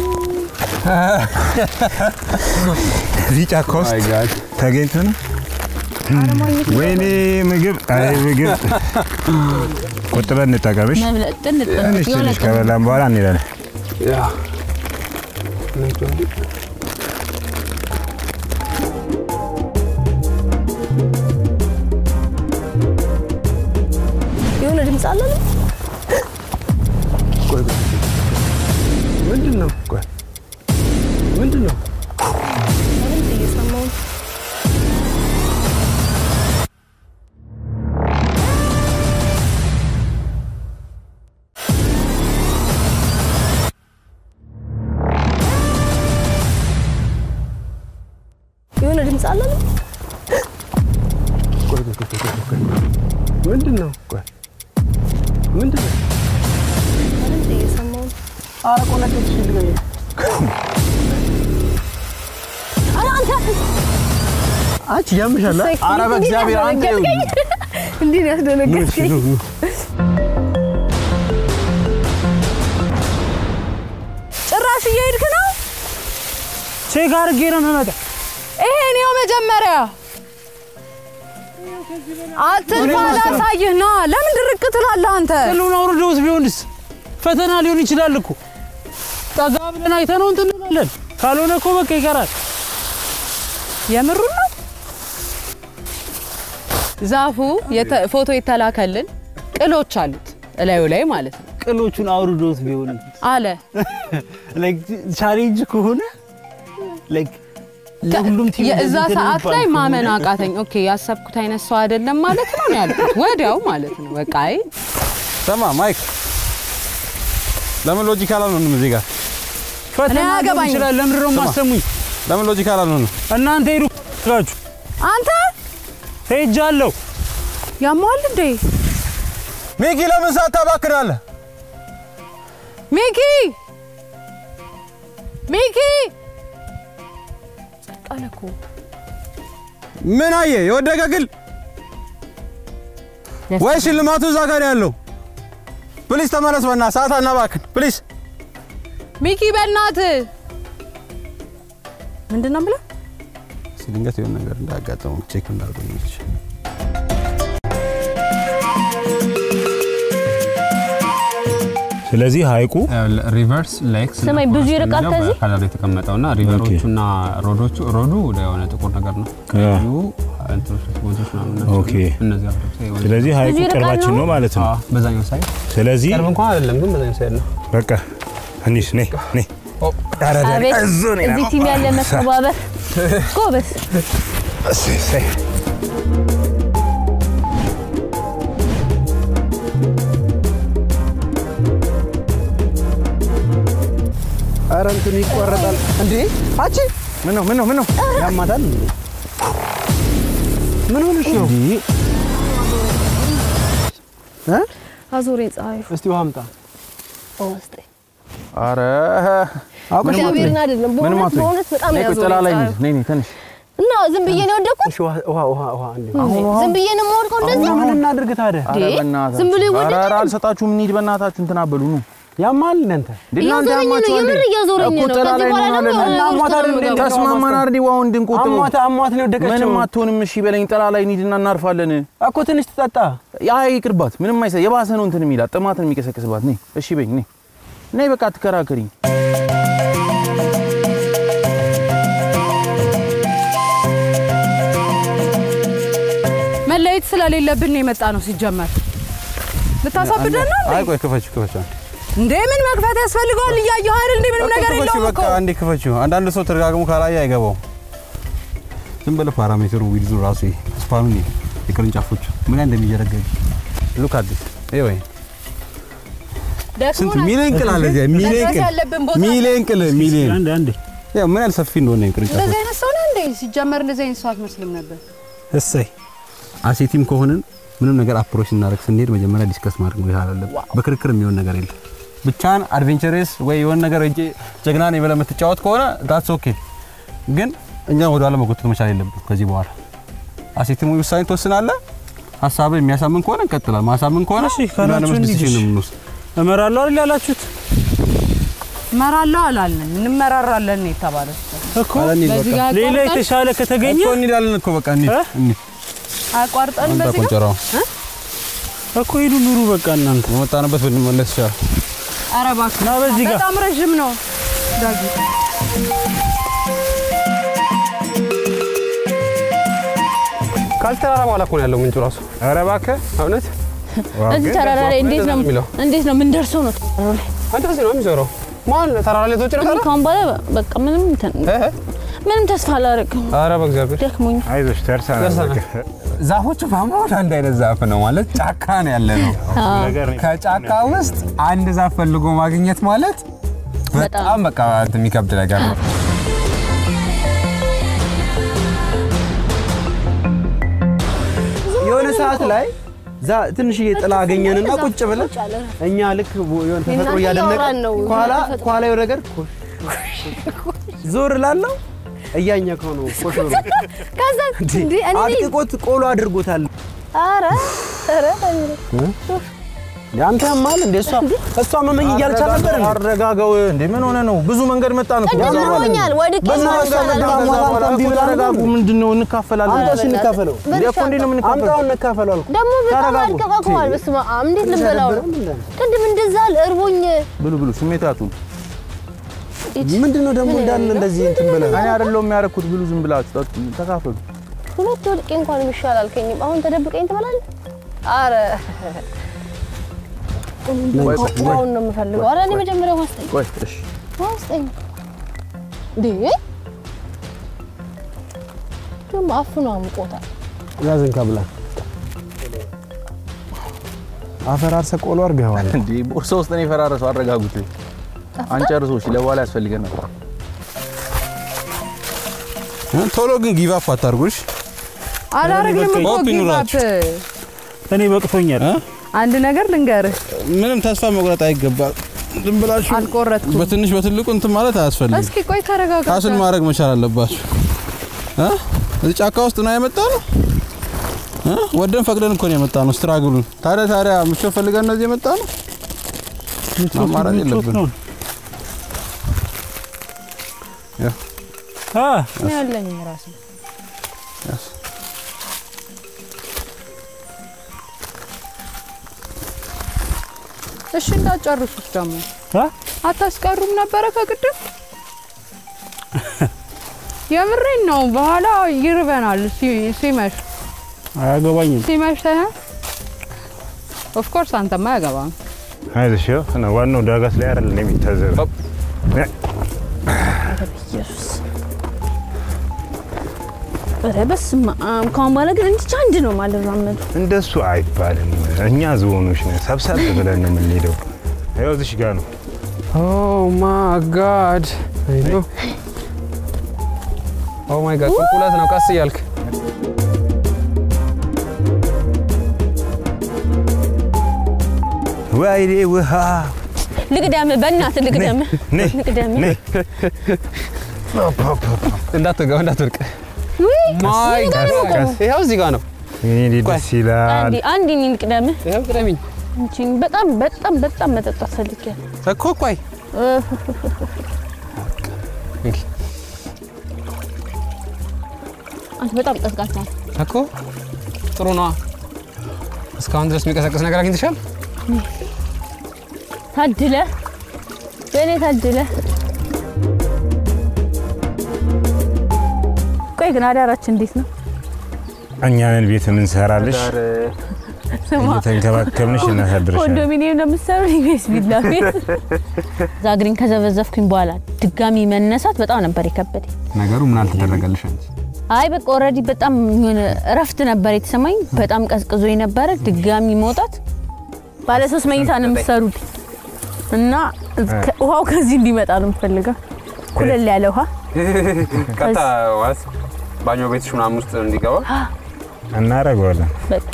እዚህ ጫካ ውስጥ ተገኝተ ነው። ወይኔ ምግብ፣ አይ ምግብ ቆጥበን እንጠቀምሽ። መብለጥ ጥንጥ ትንሽ የሆነ ትንሽ ከበላን በኋላ እንሄዳለን። የሆነ ድምፅ አለ ነው ምንድን ነው? ቆይ ምንድን ነው? ድምፅ እየሰማሁ ነው። የሆነ ድምፅ አለ ነው ቆይ ቆይ ቆይ ቆይ ቆይ ምንድን ነው? ቆይ ምንድን ነው? ድምፅ እየሰማሁ ነው። ኧረ ቆነጠጥሽ ልገኝ ኧረ አንተ አንቺ ያምሻል። ኧረ በእግዚአብሔር አንተ እንዲህ ነው ያስደነገጥከኝ። ጭራሽ እየሄድክ ነው? ቼክ አድርጌ ነው የምመጣው። ይሄን ይኸው መጀመሪያ አትልፋ፣ ላሳይህ ና። ለምን ድርቅ ትላለህ አንተ? ሁሉን አውርደውስ ቢሆንስ ፈተና ሊሆን ይችላል እኮ። ጠጋ ብለን አይተነው እንትን እንላለን። ካልሆነ እኮ በቃ ይቀራል። የምሩን ነው። ዛፉ የተ- ፎቶ የተላከልን ቅሎች አሉት እላዩ ላይ ማለት ነው ቅሎቹን አውርዶት ቢሆን አለ። ላይክ ቻሌንጅ ከሆነ ላይክ ለሁሉም ቲም የእዛ እንደዚህ ሰዓት የሚባል ላይ ከሆነ ማመን አቃተኝ። ኦኬ ያሰብኩት አይነት ሰው አይደለም ማለት ነው ነው ያልኩት ወዲያው ማለት ነው። በቃ አይ ሰማ ማይክ ለምን ሎጂካል አልሆንም እዚህ ጋር ፈተና ሊሆን አያገባኝም። ይችላል። ለምንድን ነው ስማ፣ የማሰሙኝ? ለምን ሎጂካል አልሆንም? እናንተ ሄዱ ጋችሁ አንተ ሄጃለሁ። ያሟል እንዴ ሚኪ ለምን ሰዓት ታባክናለህ? ሚኪ ሚኪ ቃለ እኮ ምን አየ? የወደቀ ግል ወይ ሽልማቱ እዛ ጋር ያለው? ፕሊስ ተመለስ፣ በእናትህ ሰዓት አናባክን ፕሊስ። ሚኪ በእናት ምንድን ነው የምለው? ድንገት የሆነ ነገር እንዳያጋጥመው ቼክ እንዳደርገው ይችላል። ስለዚህ ሀይቁ ሪቨርስ ሌክስ ስማኝ፣ ብዙ ይርቃል ከዚህ? ከለር የተቀመጠውና ሪቨሮቹና ሮዶቹ ሮዱ ወደ የሆነ ጥቁር ነገር ነው። ቀዩ እንትኖች ወንዞች ምናምን ናቸው። ኦኬ። እነዚህ አብረው ሳይ- ስለዚህ ሀይቁ ብዙ ይርቃል ቅርባችን ነው? ነው ማለት ነው። አዎ፣ በዛኛው ሳይድ ስለዚህ ቅርብ እንኳን አይደለም፣ ግን በዛኛው ሳይድ ነው። በቃ እንሂድ። ነይ ነይ። ኧረ ዳኒ፣ አቤት እዚሁ ነኝ። እዚህ ቲም ያለ መተባበር ጎበዝ። እሰይ፣ እሰይ። ኧረ እንትኑ ይቆረጣል እንዴ! አቺ ምን ነው ምን ነው ምን ነው ያማታል እንዴ? ምን ሆነሽ ነው? እ? አዞሬን ፀሐዩ እስቲ ውሃ አምጣ። በውስጤ አረ እግዚአብሔርን አይደለም ምንም በእውነት አትሆኝ። በእውነት በጣም ነይ ቆይ፣ ጥላ ያዞረኝ ላይ ፀሐዩ እንሂድ። ነይ ነይ ትንሽ እና ዝም ብዬ ነው የወደኩት። እሺ ውሃ ውሃ ውሃ ውሃ እንዴ! ዝም ብዬ ነው የምወድቀው እንደዚህ። ምን እናድርግ ታዲያ? ኧረ እንዴ? በእናታችሁ። ዝም ብሎ ኧረ ይወደቃል? ኧረ አልሰጣችሁም። እንሂድ በእናታችሁ እንትን አበሉ ኑ ያማል እናንተ እንዴ እናንተ እያዞረኝ ነው፣ ያማችኋል እንዴ? የምር እያዞረኝ እኮ ነው። ጥላ ከዚህ ላይ በኋላ ነው ደግሞ አለን። የሆነ አሟት ውስጥ ነው አይደል እንዴ? የምገባው። ተስማማን አይደል? ውሃውን እንድንቆጥበው አሟት አሟት ነው የወደቀችው። ምንም አትሆንም። እሺ በለኝ። ጥላ ላይ እንሂድና እናርፋለን። እኮ ትንሽ ትጠጣ። ያ ይቅርባት። ምንም አይሰ የባሰ ነው እንትን የሚላት ጥማትን የሚቀሰቅስባት። ነይ እሺ በይኝ። ነይ ነይ በቃ አትከራከሪኝ። መለየት ስለሌለብን ነው የመጣ ነው ሲጀመር። ልታሳብደን ነው እንዴ? አይ ቆይ ክፈችው ክፈችው እንዴ ምን መክፈት ያስፈልገዋል? እያየሁ አይደል እንዴ? ምንም ነገር ክፈችው የለውም በቃ እኮ። አንዴ ክፈችው። አንዳንድ ሰው ተደጋግሞ ካላየ አይገባውም። ዝም ብለህ ፓራሜትሩ ዊድዙ ራሱ ስፓኑ የቅርንጫፎቹ ምን ያህል እንደሚጀረገግ ሉክ አዲስ ይሄ ወይ ስንት ሚሊዮን ቅል አለ እዚያ ሚሊዮን መድረስ ቅል ያለብን ቦታ ሚሊዮን ቅል ሚሊዮን አንዴ አንዴ ያው ምን ያህል ሰፊ እንደሆነ ቅርንጫፎች እንደዚህ አይነት ሰው ነው እንዴ? ሲጀመር እንደዚህ አይነት ሰው አትመስልም ነበር። እሰይ አሴቲም ከሆንን ምንም ነገር አፕሮች እናደርግ ስንሄድ መጀመሪያ ዲስከስ ማድረግ ነው ይላል። በክርክር የሚሆን ነገር የለም። ብቻን አድቬንቸርስ ወይ የሆነ ነገር እጄ ጀግና ነኝ ብለህ የምትጫወት ከሆነ ዳትስ ኦኬ። ግን እኛ ወደ ኋላ መጎተት መቻል የለብን። ከዚህ በኋላ አሴቲም ወይ ውሳኔ ትወስናለህ። ሀሳብን የሚያሳምን ከሆነ እንቀጥላል። ማሳምን ከሆነ እሺ ካላችሁ ምናምን እንሂድ። ዲሲሽን ነው የምንወስድ። እመራለሁ አይደል ያላችሁት እመራለሁ አላልንም፣ እንመራራለን ነው የተባለው። እኮ ኧረ እንሂድ በዚህ በቃ። ጋር ሌላ አቋርጠን- የተሻለ ከተገኘ እኮ እንሄዳለን እኮ በቃ እንሂድ እ? እንሂድ። አቋርጠን አንተ በዚህ ጋር ቆንጨራው እኮ ሂዱ ኑሩ በቃ እናንተ በመጣንበት ብንመለስ ይሻላል። ኧረ እባክህ ና በዚህ ጋር በጣም ረዥም ነው ዳጊ። ካልሲ ተራራ በኋላ እኮ ነው ያለው ምንጩ ራሱ። ኧረ እባክህ እውነት እዚህ ተራራ ላይ እንዴት ነው የሚለው እንዴት ነው ምን ደርሰው ነው ተራራው ላይ? አንተ እዚህ ነው የሚዞረው። ማን ተራራ ላይ ተወጭ ነው እኔ ካሁን በኋላ በቃ ምንም እንትን ምንም ተስፋ አላደርግም። ኧረ በእግዚአብሔር ደክሞኝ አይዞሽ ደርሰናል። ደርሰናል። በቃ። ዛፎቹ በሙሉ አንድ አይነት ዛፍ ነው ማለት ጫካ ነው ያለ ነው። ነገር ነው ከጫካ ውስጥ አንድ ዛፍ ፈልጎ ማግኘት ማለት በጣም በቃ እንትን የሚከብድ ነገር ነው። የሆነ ሰዓት ላይ ዛ ትንሽዬ ጥላ አገኘንና ቁጭ ብለን እኛ ልክ የሆነ ተፈጥሮ እናንተ እያደነቀ እያወራን ነው። ከኋላ ተፈጥሮ። ከኋላ የሆነ ነገር ኮሽ ዞር ላለው እያኘከው ነው ኮሽ ብሎ ከዛ እንዴ እኔ አጥቅቆት ቆሎ አድርጎታል። ኧረ ኧረ አንተ ያማል እንዴ? እሷ እሷ መመኝ እያለች ነበር እንዴ? አረጋጋው እንዴ ምን ሆነ ነው? ብዙ መንገድ መጣን እኮ ቅድም አሞኛል ወድቄ ብዙ ነው መንገድ ይሻላል። መጣን። ከዛ በኋላ እምቢ እኮ ብላ ተረጋጉ። ነበር። ምንድን ነው እንካፈላለን። አምጣው እሺ እንካፈለው። እንዴ እኮ እንዴት ነው የምንካፈለው? አምጣው እንካፈለው አልኩ። ደግሞ በጣም ተረጋጉ። አልቀቀቀዋል። በስመ አብ እንዴት ልበላው ነው? ቅድም እንደዛ እርቦኝ ብሉ ብሉ፣ ስሜት ያጡ። ምንድን ነው ደግሞ እንዳለ እንደዚህ እንትን ብለህ እኔ አይደለሁም የሚያደርኩት። ብሉ፣ ዝም ብላችሁ ጠጡ፣ ተካፈሉ። ሁለት ወድቄ እንኳን የሚሻል አልከኝም። አሁን ተደብቀኝ ትበላለህ? አረ ውሃውን ነው የምፈልገው። አረ እኔ መጀመሪያ ውሃ ስጠኝ፣ ቆይ እሺ፣ ውሃ ስጠኝ። እንዴ ደግሞ አፍኖ አምቆታል። ያዝን ከብላ አፈራርሰ ቆሎ አድርገዋል። እንዴ ቦርሳ ውስጥ ነው የፈራረሰው። አረጋጉት፣ አንጨርሶ። እሺ፣ ለበኋላ ያስፈልገናል። ቶሎ ግን ጊቭ አፕ አታርጉሽ። አላረግንም እኮ ሆፕ ጊቭ አፕ። ይኑራችሁ። እኔ በቅቶኛል። አንድ ነገር ልንገርህ፣ ምንም ተስፋ መቁረጥ አይገባም። ዝም ብላችሁ አልቆረጥኩም። በትንሽ በትልቁ እንትን ማለት አያስፈልግም። እስኪ ቆይ ተረጋጋ። ራስን ማድረግ መቻል አለባችሁ። እ? እዚህ ጫካ ውስጥ ነው የመጣ ነው እ? ወደን ፈቅደን እኮ ነው የመጣ ነው። ስትራግሉን ታዲያ ታዲያ ምቾት ፈልገን እነዚህ የመጣ ነው። አማራጭ የለብንም። ያ አ እኔ ያለኝ ራሴ ያስ እሺ እንዳጨርሱት ደግሞ አ አታስቀሩም ነበረ ከቅድም የምሬን ነው። በኋላ ይርበናል ሲ- ሲመሽ አያገባኝም። ሲመሽ ሳይሆን ኦፍኮርስ አንተማ አያገባም። አይዞሽ ይኸው ነው ዋናው ዳገት ላይ አይደል የሚታዘበው። ኢየሱስ ኧረ በስመ አብ። ከአሁን በኋላ ግን እንዲች አንድ ነው ማልራመዱ። እንደሱ አይባልም። እኛ ዝሆኖች ነን፣ ሰብሰብ ብለን ነው የምንሄደው። ይኸው እዚሽ ጋር ነው። ኦ ማይ ጋድ ኦ ማይ ጋድ ቁልቁለት ነው። ቀስ እያልክ ወይኔ ውሃ ልቅደም፣ በእናትህ ልቅደም፣ ነይ፣ ልቅደም። ነይ። እንዳትወጋው እንዳትወድቅ። ውይ፣ ማይ እዚህ ጋር ነው ጋድ የምቆመው። ይኸው እዚህ ጋር ነው። ይሄ ደስ ይላል። አንዴ አንዴ እኔን ልቅደም። ይኸው ቅደሚኝ አንቺን በጣም በጣም በጣም መጠጣት ፈልጌያለሁ። እኮ ቆይ አንቺ በጣም ቀዝቃዛ ነው። እኮ ጥሩ ነዋ። እስካሁን ድረስ የሚቀሰቅስ ነገር አግኝተሻል? ታድለ በእኔ ታድለ። ቆይ ግን አዳራችን እንዴት ነው? እኛንን ቤት የምንሰራልሽ ስማ፣ እየተንከባከብንሽ እናሳድርሻለን። ኮንዶሚኒየም ነው የምትሰሩት ወይስ ቪላ ቤት? እዛ እግሬን ከዘበዘፍኩኝ በኋላ ድጋሚ መነሳት በጣም ነበር የከበደኝ። ነገሩ ምን አልተደረገልሽ አንቺ? አይ በቃ ኦልሬዲ በጣም የሆነ እረፍት ነበር የተሰማኝ። በጣም ቀዝቅዞ የነበረ ድጋሚ መውጣት ባለ ሶስት መኝታ ነው የምትሰሩት እና ከ- ውሃው ከዚህ እንዲመጣ ነው የምፈልገው። ኩለል ያለ ውሃ ቀጥታ ማለት ባኞ ቤትሽ ምናምን ውስጥ እንዲገባ እናደርገዋለን። በቃ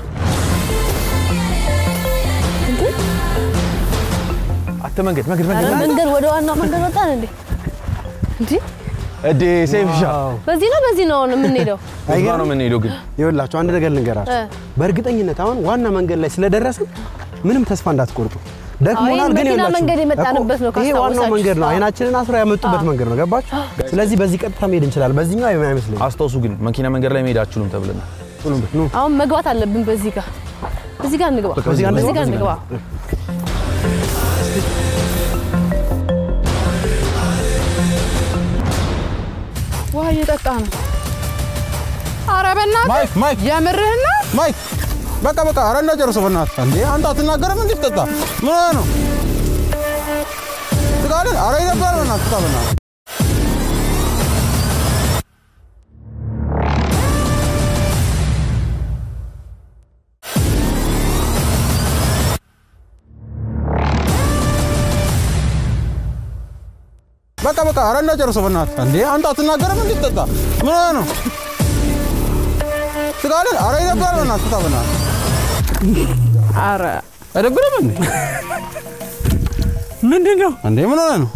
አተ መንገድ መንገድ ኧረ መንገድ መንገድ ወደ ዋናው መንገድ ወጣን እንዴ? እንዴ እዴ ሴፍሻ በዚህ ነው በዚህ ነው አሁን የምንሄደው። እዛ ነው የምንሄደው ግን ይኸውላችሁ አንድ ነገር ልንገራችሁ። እ። በእርግጠኝነት አሁን ዋና መንገድ ላይ ስለደረስን ምንም ተስፋ እንዳትቆርጡ። ደክሞናል፣ አይ፣ ግን መኪና ይኸውላችሁ መንገድ የመጣንበት ነው እኮ ይሄ ዋናው ካስታወሳችሁ። መንገድ ነው። አዎ። አይናችንን አስረው ያመጡበት መንገድ ነው። ገባችሁ? ስለዚህ በዚህ ቀጥታ መሄድ እንችላለን። በዚህኛው አይመስለኝም። አስታውሱ ግን መኪና መንገድ ላይ መሄድ አትችሉም ተብለናል። አሁን መግባት አለብን። በዚህ ጋር በዚህ ጋር እንግባ። በቃ በዚህ ጋር በዚህ ጋር እንግባ። እንግባ። ውሃ እየጠጣ ነው። ኧረ በእናትህ ማይክ ማይክ የምርህን ነው? ማይክ በቃ በቃ ኧረ እንዳጨርሰው በእናትህ እንዴ አንተ አትናገርም እንዴ ትጠጣ ምን ሆነህ ነው ትቃለህ ኧረ ይደብራል በእናትህ ትጠጣ በእናትህ በቃ በቃ ኧረ እንዳጨርሰው በእናትህ እንዴ አንተ አትናገርም እንዴ ትጠጣ ምን ሆነህ ነው ትቃለህ ኧረ ይደብራል በእናትህ ትጠጣ በእናትህ ኧረ አይደብርም እንዴ ምንድን ነው እንዴ ምን ሆነህ ነው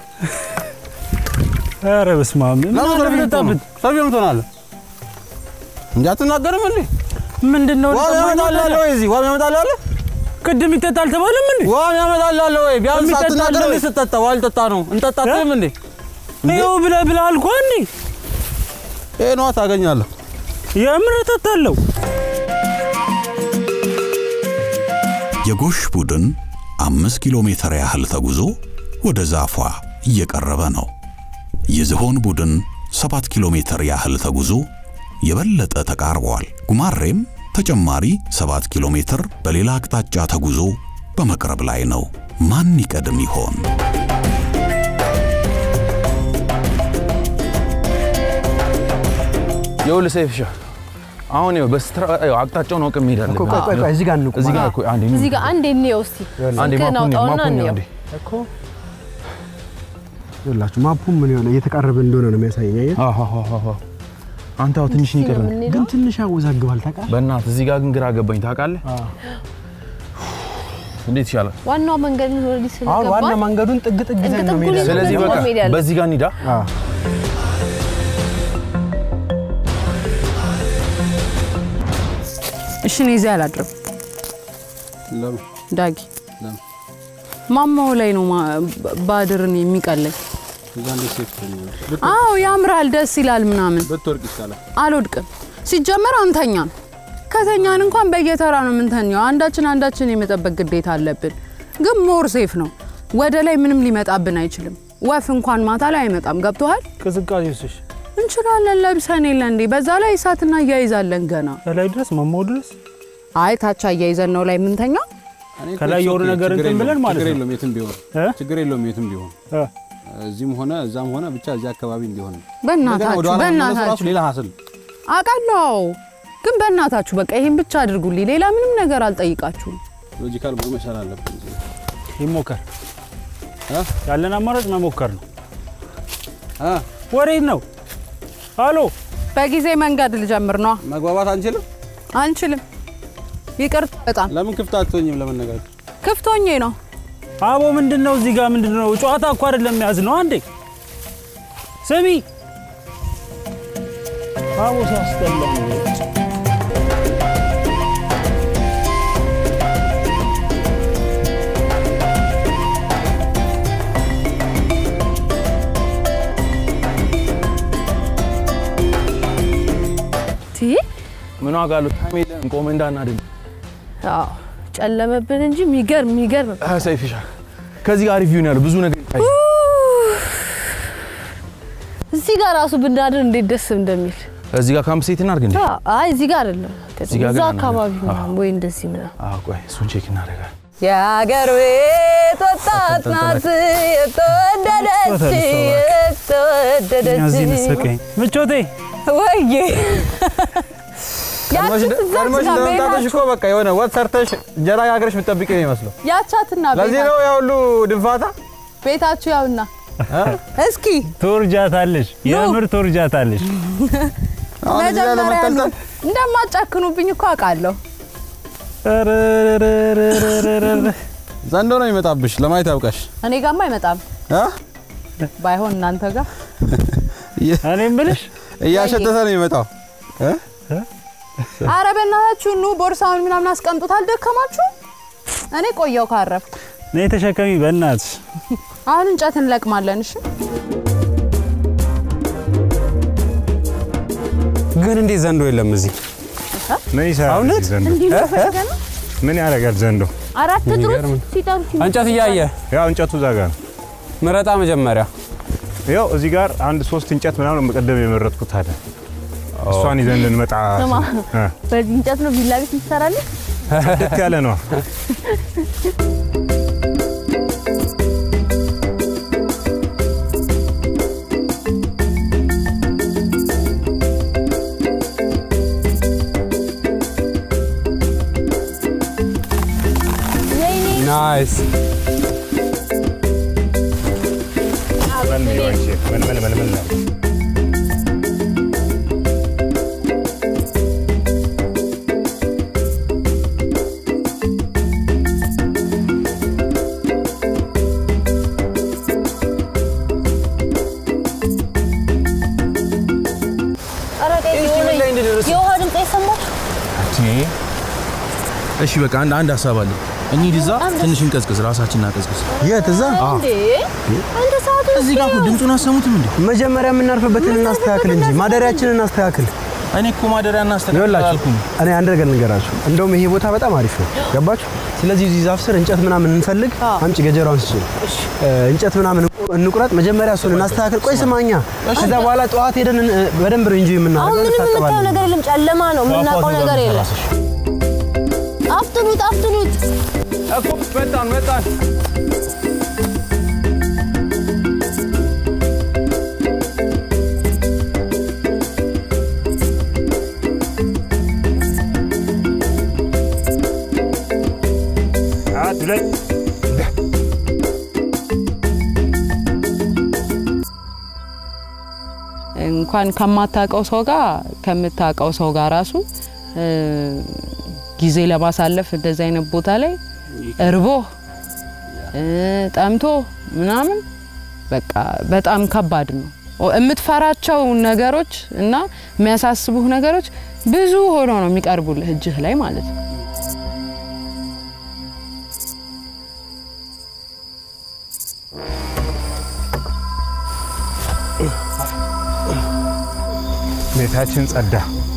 ኧረ በስመ አብ ምን ለምን አለ ሰልፍ ብጠጣበት? ሰልፍ የምትሆናለህ እንጂ አትናገርም እንዴ ምንድን ነው ዋም ልጠማኝ ያመጣልህ ታዲያ? ወይ እዚህ ዋም ያመጣልህ አለ ቅድም ይጠጣል ተባለም እንዴ ዋም ያመጣልህ አለ ወይ ቢያንስ የሚጠጣ አለ አትናገርም እንዴ ወይ? ስትጠጣ ውሃ ልጠጣ ነው እንጠጣ አትልም እንዴ ይኸው ብለህ ብለህ አልኩህ እንዴ ይሄ ነዋ ታገኛለህ የምር እጠጣለሁ የጎሽ ቡድን አምስት ኪሎ ሜትር ያህል ተጉዞ ወደ ዛፏ እየቀረበ ነው። የዝሆን ቡድን ሰባት ኪሎ ሜትር ያህል ተጉዞ የበለጠ ተቃርበዋል። ጉማሬም ተጨማሪ ሰባት ኪሎ ሜትር በሌላ አቅጣጫ ተጉዞ በመቅረብ ላይ ነው። ማን ይቀድም ይሆን? ይኸውልህ ሴፍሻ አሁን ይኸው በስትራ ይኸው አቅጣጫውን አውቀን መሄድ አለብን። ቆይ ቆይ ቆይ እዚህ ጋር እንቁም። እዚህ ጋር እኮ አንዴ እዚህ ጋር አንዴ እንየው እስቲ። አንዴ ስልክህን ማፑን አውጣውና ማፑን እንየው። አንዴ እኮ ይኸውላችሁ ማፑ ምን የሆነ እየተቃረበ እንደሆነ ነው የሚያሳየኝ። አየህ? አንተ አዎ ትንሽ ነው የቀረን። ግን ትንሽ ያወዛግባል ታውቃለህ? በእናትህ እዚህ ጋር ግን ግራ ገባኝ ታውቃለህ። እንዴት ይሻላል? ዋናው መንገድ ነው ኦልሬዲ አሁን ስለገባን ዋና መንገዱን ጥግ ጥግ ይዘን ነው ጥጉን መሄድ ይዘን ስለዚህ ነው በቃ መሄድ ያለብን። በዚህ ጋር እንሂዳ። አዎ። እሺ እኔ እዚህ አላድርም ለምን ዳጊ ለምን ማማው ላይ ነው ማ- ባድርን የሚቀለኝ እዛ እንዴት ሴፍ ትሆኛለሽ አዎ ያምራል ደስ ይላል ምናምን ብትወርቅ ይሻላል አልወድቅም ሲጀመር አንተኛም ከተኛን እንኳን በየተራ ነው የምንተኛው አንዳችን አንዳችን የመጠበቅ ግዴታ አለብን ግን ሞር ሴፍ ነው ወደ ላይ ምንም ሊመጣብን አይችልም ወፍ እንኳን ማታ ላይ አይመጣም ገብቶሃል ቅዝቃዜ ውስሽ እንችላለን ለብሰን የለ እንዴ? በዛ ላይ እሳት እናያይዛለን ገና ከላይ ድረስ ማማው ድረስ አይ ታች አያይዘን ነው ላይ ምንተኛው ከላይ የሆነ ነገር እንትን ብለን ማለት ችግር ነው። የለውም የትም ቢሆን ችግር የለውም የትም ቢሆን እዚህም ሆነ እዛም ሆነ ብቻ እዚህ አካባቢ እንዲሆን ነው። በእናታችሁ እንደገና ወደኋላ መመለሱ በእናታችሁ ራሱ ሌላ ሀስል አውቃለሁ፣ ግን በእናታችሁ በቃ ይሄን ብቻ አድርጉልኝ። ሌላ ምንም ነገር አልጠይቃችሁም። ሎጂካል መሆን መቻል አለብን። ይሞከር ያለን አማራጭ መሞከር ነው። ወዴት ነው? አሎ በጊዜ መንገድ ልጀምር ነው። መግባባት አንችልም አንችልም። ይቅር በጣም ለምን ክፍት አትሆኝም ለመነጋገር? ክፍት ሆኜ ነው። አቦ ምንድን ነው እዚህ ጋር ምንድን ነው? ጨዋታ እኮ አይደለም ያዝ ነው። አንዴ ስሚ አቦ ሲያስጠላ ቲ ምን ዋጋ አለው? ታይም የለንም። ቆመ እንዳናድን አዎ ጨለመብን እንጂ የሚገርም የሚገርም ሰይፍሻ ከዚህ ጋር ሪቪው ነው ያለው ብዙ ነገር ይታይ እዚህ ጋር ራሱ ብናድር እንዴት ደስ እንደሚል እዚህ ጋር ካምፕ ሴት እናድርግ እንዴ? አዎ፣ አይ እዚህ ጋር አይደለም እዚህ ጋር እዛ ግን አካባቢ አናደርግም። ምናምን ወይ እንደዚህ ምናምን አዎ ቆይ እሱን ቼክ እናደርጋለን። የአገር ቤት ወጣት ናት የተወደደች የተወደደች እዚህ ንስቀኝ ምቾቴ ወይዬ ቀድመሽ ያቺ ትዝ ቀድመሽ አትላ ለመምጣትሽ ቤታችሁ እኮ በቃ የሆነ ወጥ ሰርተሽ እንጀራ ጋግረሽ የምትጠብቂ ነው የሚመስለው። ያቻትና ለዚህ ነው ቤታችሁ ያ ሁሉ ድንፋታ። ቤታችሁ ያውና እስኪ ትወርጃታለሽ፣ የምር ትወርጃታለሽ። አሁን እዚህ ላይ መጀመሪያ ለመንጠልጠል እንደማትጨክኑብኝ እኮ አውቃለሁ። ዘንዶ ነው የሚመጣብሽ። ለማየት ያብቃሽ። እኔ ጋማ አይመጣም። አ? ባይሆን እናንተ ጋር እኔ የምልሽ እያሸተተ ነው የሚመጣው። እ? አረ በእናታችሁ ኑ ቦርሳውን ምናምን አስቀምጡት። አልደከማችሁ? እኔ ቆየው ካረፍኩ። ነይ ተሸከሚ በእናትሽ። አሁን እንጨት እንለቅማለን። እሺ ግን እንዴት ዘንዶ የለም እዚህ? ምን ይሰራል እውነት? እዚህ ዘንዶ? እንዲህ ነው ፈልገ ነው ምን ያደርጋል ዘንዶ? አራት ጥሩት የሚገርም ሲጠሩት እንጨት እያየ ያው እንጨቱ እዛ ጋር ነው። ምረጣ መጀመሪያ ያው እዚህ ጋር አንድ ሶስት እንጨት ምናምን መቀደም የመረጥኩት አለ። እሷን ይዘን ልንመጣ ስማ እ፣ በዚህ እንጨት ነው ቪላ ቤት ትሰራለህ? ጽድት ያለ ነው። ናይስ መልምል አንቺ፣ መልመል መልመል ነው። ኧረ ቆይ የሆነ የውሃ ድምፅ አይሰማም? እሺ በቃ አንድ አንድ ሀሳብ አለ። እንሂድ እዛ ትንሽ እንቀዝቅዝ፣ ራሳችንን እናቀዝቅዝ። የት እዛ? እንዴ አንተ ሰዓቱ እዚህ ጋር እኮ ድምፁን አሰሙትም እንዴ? መጀመሪያ የምናርፍበትን እናስተካክል እንጂ ማደሪያችንን እናስተካክል። እኔ እኮ ማደሪያ እናስተካክል ይኸውላችሁ አላልኩም። እኔ አንድ ነገር ልንገራችሁ። እንደውም ይሄ ቦታ በጣም አሪፍ ነው። ገባችሁ? ስለዚህ እዚህ ዛፍ ስር እንጨት ምናምን እንፈልግ። አምጪ ገጀራውን ስጭኝ። እንጨት ምናምን እንቁረጥ። መጀመሪያ እሱን እናስተካክል። ቆይ ስማኛ፣ ከዛ በኋላ ጠዋት ሄደን እ፣ በደንብ ነው እንጂ አሁን የምናደርገው። ምንም የምታየው እንታጠባለን። ነገር የለም፣ ጨለማ ነው። የምናውቀው ነገር የለም። አፍጥኑት አፍጥኑት። እኮ መጣን መጣን። አንድ ሁለት እንኳን ከማታውቀው ሰው ጋር ከምታውቀው ሰው ጋር ራሱ እ፣ ጊዜ ለማሳለፍ እንደዚህ አይነት ቦታ ላይ እርቦ እ፣ ጠምቶ ምናምን በቃ በጣም ከባድ ነው። ኦ- የምትፈራቸው ነገሮች እና የሚያሳስቡህ ነገሮች ብዙ ሆኖ ነው የሚቀርቡልህ እጅህ ላይ ማለት ነው። ቤታችን ጸዳ።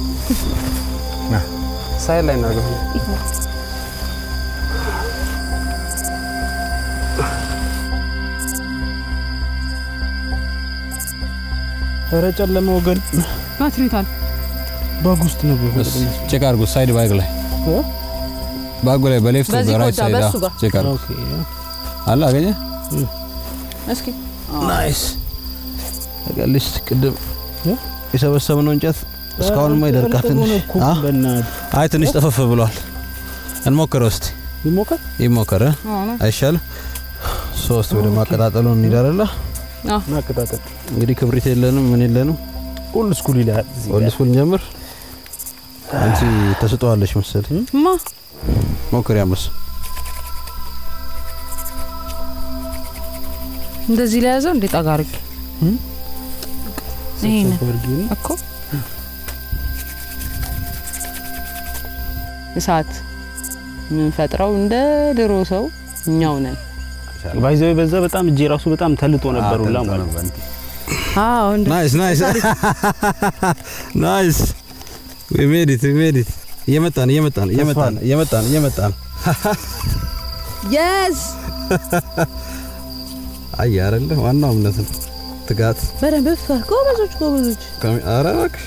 ሳይድ ላይ እናድርገው። ኧረ ጨለመ ወገን። ባትሪ ታል ባግ ውስጥ ነበር። ቼክ አድርጉ። ሳይድ ባግ ላይ ባጉ ላይ በሌፍት በዚህ በራይት ጎዳ፣ ሳይድ በሱ ጋር። ቼክ አድርጉ። አለ አገኘ እስኪ ናይስ ቀልሽ ቅድም የሰበሰብነው እንጨት እስካሁንማ ይደርቃል ትንሽ አ? አይ ትንሽ ጠፈፍ ብሏል እንሞክረው እስቲ ይሞከር ይሞከር እ? አይሻልም ሶስት ወደ ማቀጣጠሉ እንሄዳለን ማቀጣጠል እንግዲህ ክብሪት የለንም ምን የለንም ኦልድ ስኩል ይላል ኦልድ ስኩል እንጀምር አንቺ ተስጠዋለሽ መሰለኝ ማ ሞክሪ አምስ እንደዚህ ላይ ያዘው እንዴ ጠጋ አድርጌ ይሄንን እኮ እሳት የምንፈጥረው እንደ ድሮ ሰው እኛው ነን። ባይዘው በዛ በጣም እጄ ራሱ በጣም ተልጦ ነበር ሁላ ማለት ነው። አዎ እንደ ናይስ ናይስ ናይስ ዊ ሜድ ኢት ዊ ሜድ ኢት እየመጣን እየመጣን እየመጣን እየመጣን እየመጣን የስ አይ አይደለ ዋናው እምነት ነው ትጋት በደንብ ፍታ። ጎበዞች ጎበዞች። ከሚ- ኧረ እባክሽ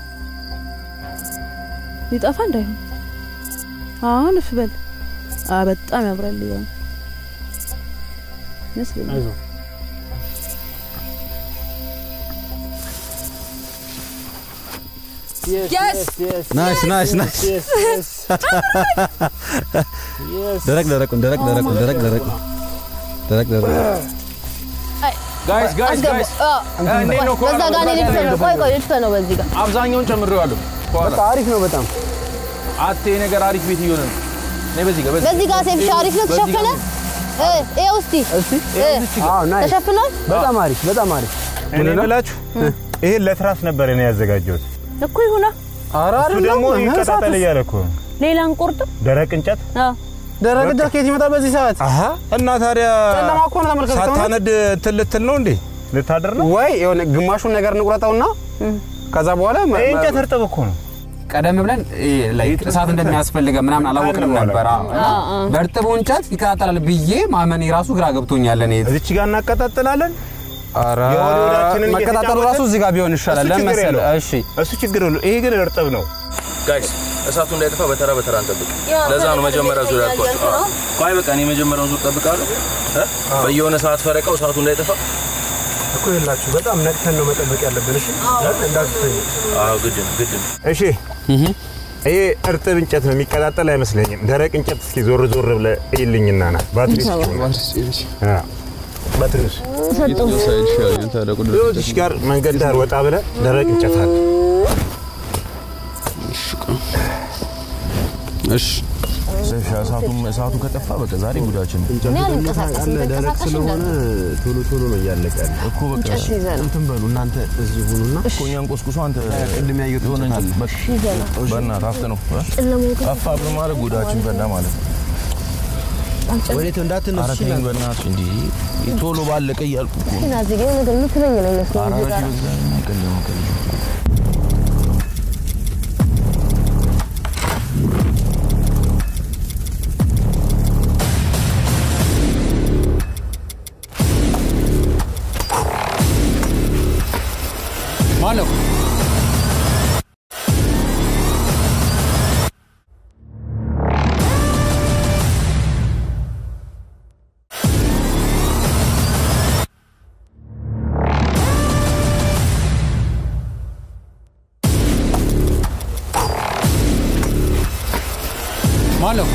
ሊጠፋ እንዳይሆን አሁን እፍ በል። አ በጣም ያምራል ይሆን ይመስለኛል። ናይስ ናይስ ናይስ ደረቅ ደረቁን ደረቅ ደረቁን ደረቅ ደረቅ ደረቅ ደረቅ ጋይስ ጋይስ ጋይስ እንዴት ነው በዛ ጋር እኔ ልድፈ ነው። ቆይ ቆይ ልድፈ ነው በዚህ ጋር አብዛኛውን ጨምሬዋለሁ። በቃ አሪፍ ነው በጣም አቴ ነገር አሪፍ ቤት እየሆነ ነው። ነይ በዚህ ጋር በዚህ ጋር ሴፍሻ አሪፍ ነው በዚህ ጋር ተሸፈነ። እ ይኸው እስቲ አዎ ናይስ ተሸፍኗል በጣም አሪፍ በጣም አሪፍ እኔ ብላችሁ ይሄን ለትራስ ነበር እኔ ያዘጋጀሁት። እኮ ይሁና። እሱ ደግሞ ይቀጣጠል እያለ እኮ ነው። ሌላ እንቁርጥ ደረቅ እንጨት አዎ ደረቅ እንጨት ከየት ይመጣል በዚህ ሰዓት? አሀ እና ታዲያ ጨለማ እኮ ነው ተመልከት። ሳታነድ እንትን ልትል ነው እንዴ? ልታደር ነው ወይ የሆነ ግማሹን ነገር እንቁረጠውና ከዛ በኋላ ይሄ እንጨት እርጥብ እኮ ነው። ቀደም ብለን ላይክ እሳት እንደሚያስፈልገ ምናምን አላወቅንም ነበር። አዎ። እና በእርጥቡ እንጨት ይቀጣጠላል ብዬ ማመኔ ራሱ ግራ ገብቶኛል። እኔ እዚች ጋር እናቀጣጥላለን። ኧረ የወዲወዳችንን መቀጣጠሉ እየተጫወትን- ራሱ እዚህ ጋር ቢሆን ይሻላል። እሱ ለምን ችግር መሰለህ? የለውም። እሺ እሱ ችግር የለውም። ይሄ ግን እርጥብ ነው። ጋይስ እሳቱ እንዳይጠፋ በተራ በተራ እንጠብቅ። ለዛ ነው መጀመሪያ ዙር ያልኳቸው። አዎ። ቆይ በቃ እኔ መጀመሪያውን ዙር ጠብቃለሁ። እ? በየሆነ ሰዓት ፈረቃው እሳቱ እንዳይጠፋ እኮ የላችሁ በጣም ነቅተን ነው መጠበቅ ያለብን። እሺ እንዳትተኙ። አዎ ግድ ነው ግድ ነው። እሺ ይሄ እርጥብ እንጨት ነው፣ የሚቀጣጠል አይመስለኝም። ደረቅ እንጨት እስኪ ዞር ዞር ብለህ እይልኝና ና ባትሪ ባትሪ እዚች ጋር መንገድ ዳር ወጣ ብለህ ደረቅ እንጨት አለ። እሺ እሳቱም እሳቱ ከጠፋ በቃ ዛሬ ጉዳችን ነው። እኔ አልንቀሳቀስም። ደረቅ ተንቀሳቃሽ ስለሆነ ቶሎ ቶሎ ነው እያለቀ ያለ እኮ በቃ እንጨት ይዘህ ነው። እንትን በሉ እናንተ እዚህ ሁኑና እኮ እኛን ቆስቁሶ አንተ ቅድም ያየሁት የሆነ እንጨት እንጨት አለ። በቃ ይዘህ ነው። በእናትህ አፍጥ ነው ጨለማው ግን ጠፋ ብሎ ማለት ጉዳችን ፈላ ማለት ነው። ወዴት እንዳትነሱ ኧረ ተይኝ በእናትህ እንዲህ ቶሎ ባለቀ እያልኩ እኮ ነው። ግን እዚህ ጋር ነገር የምትለኝ ነው የሚመስለው ኧረ እዚህ ጋር በዚህ በዛ አይቀልም አይቀልም። ማን ነው? ማን ነው?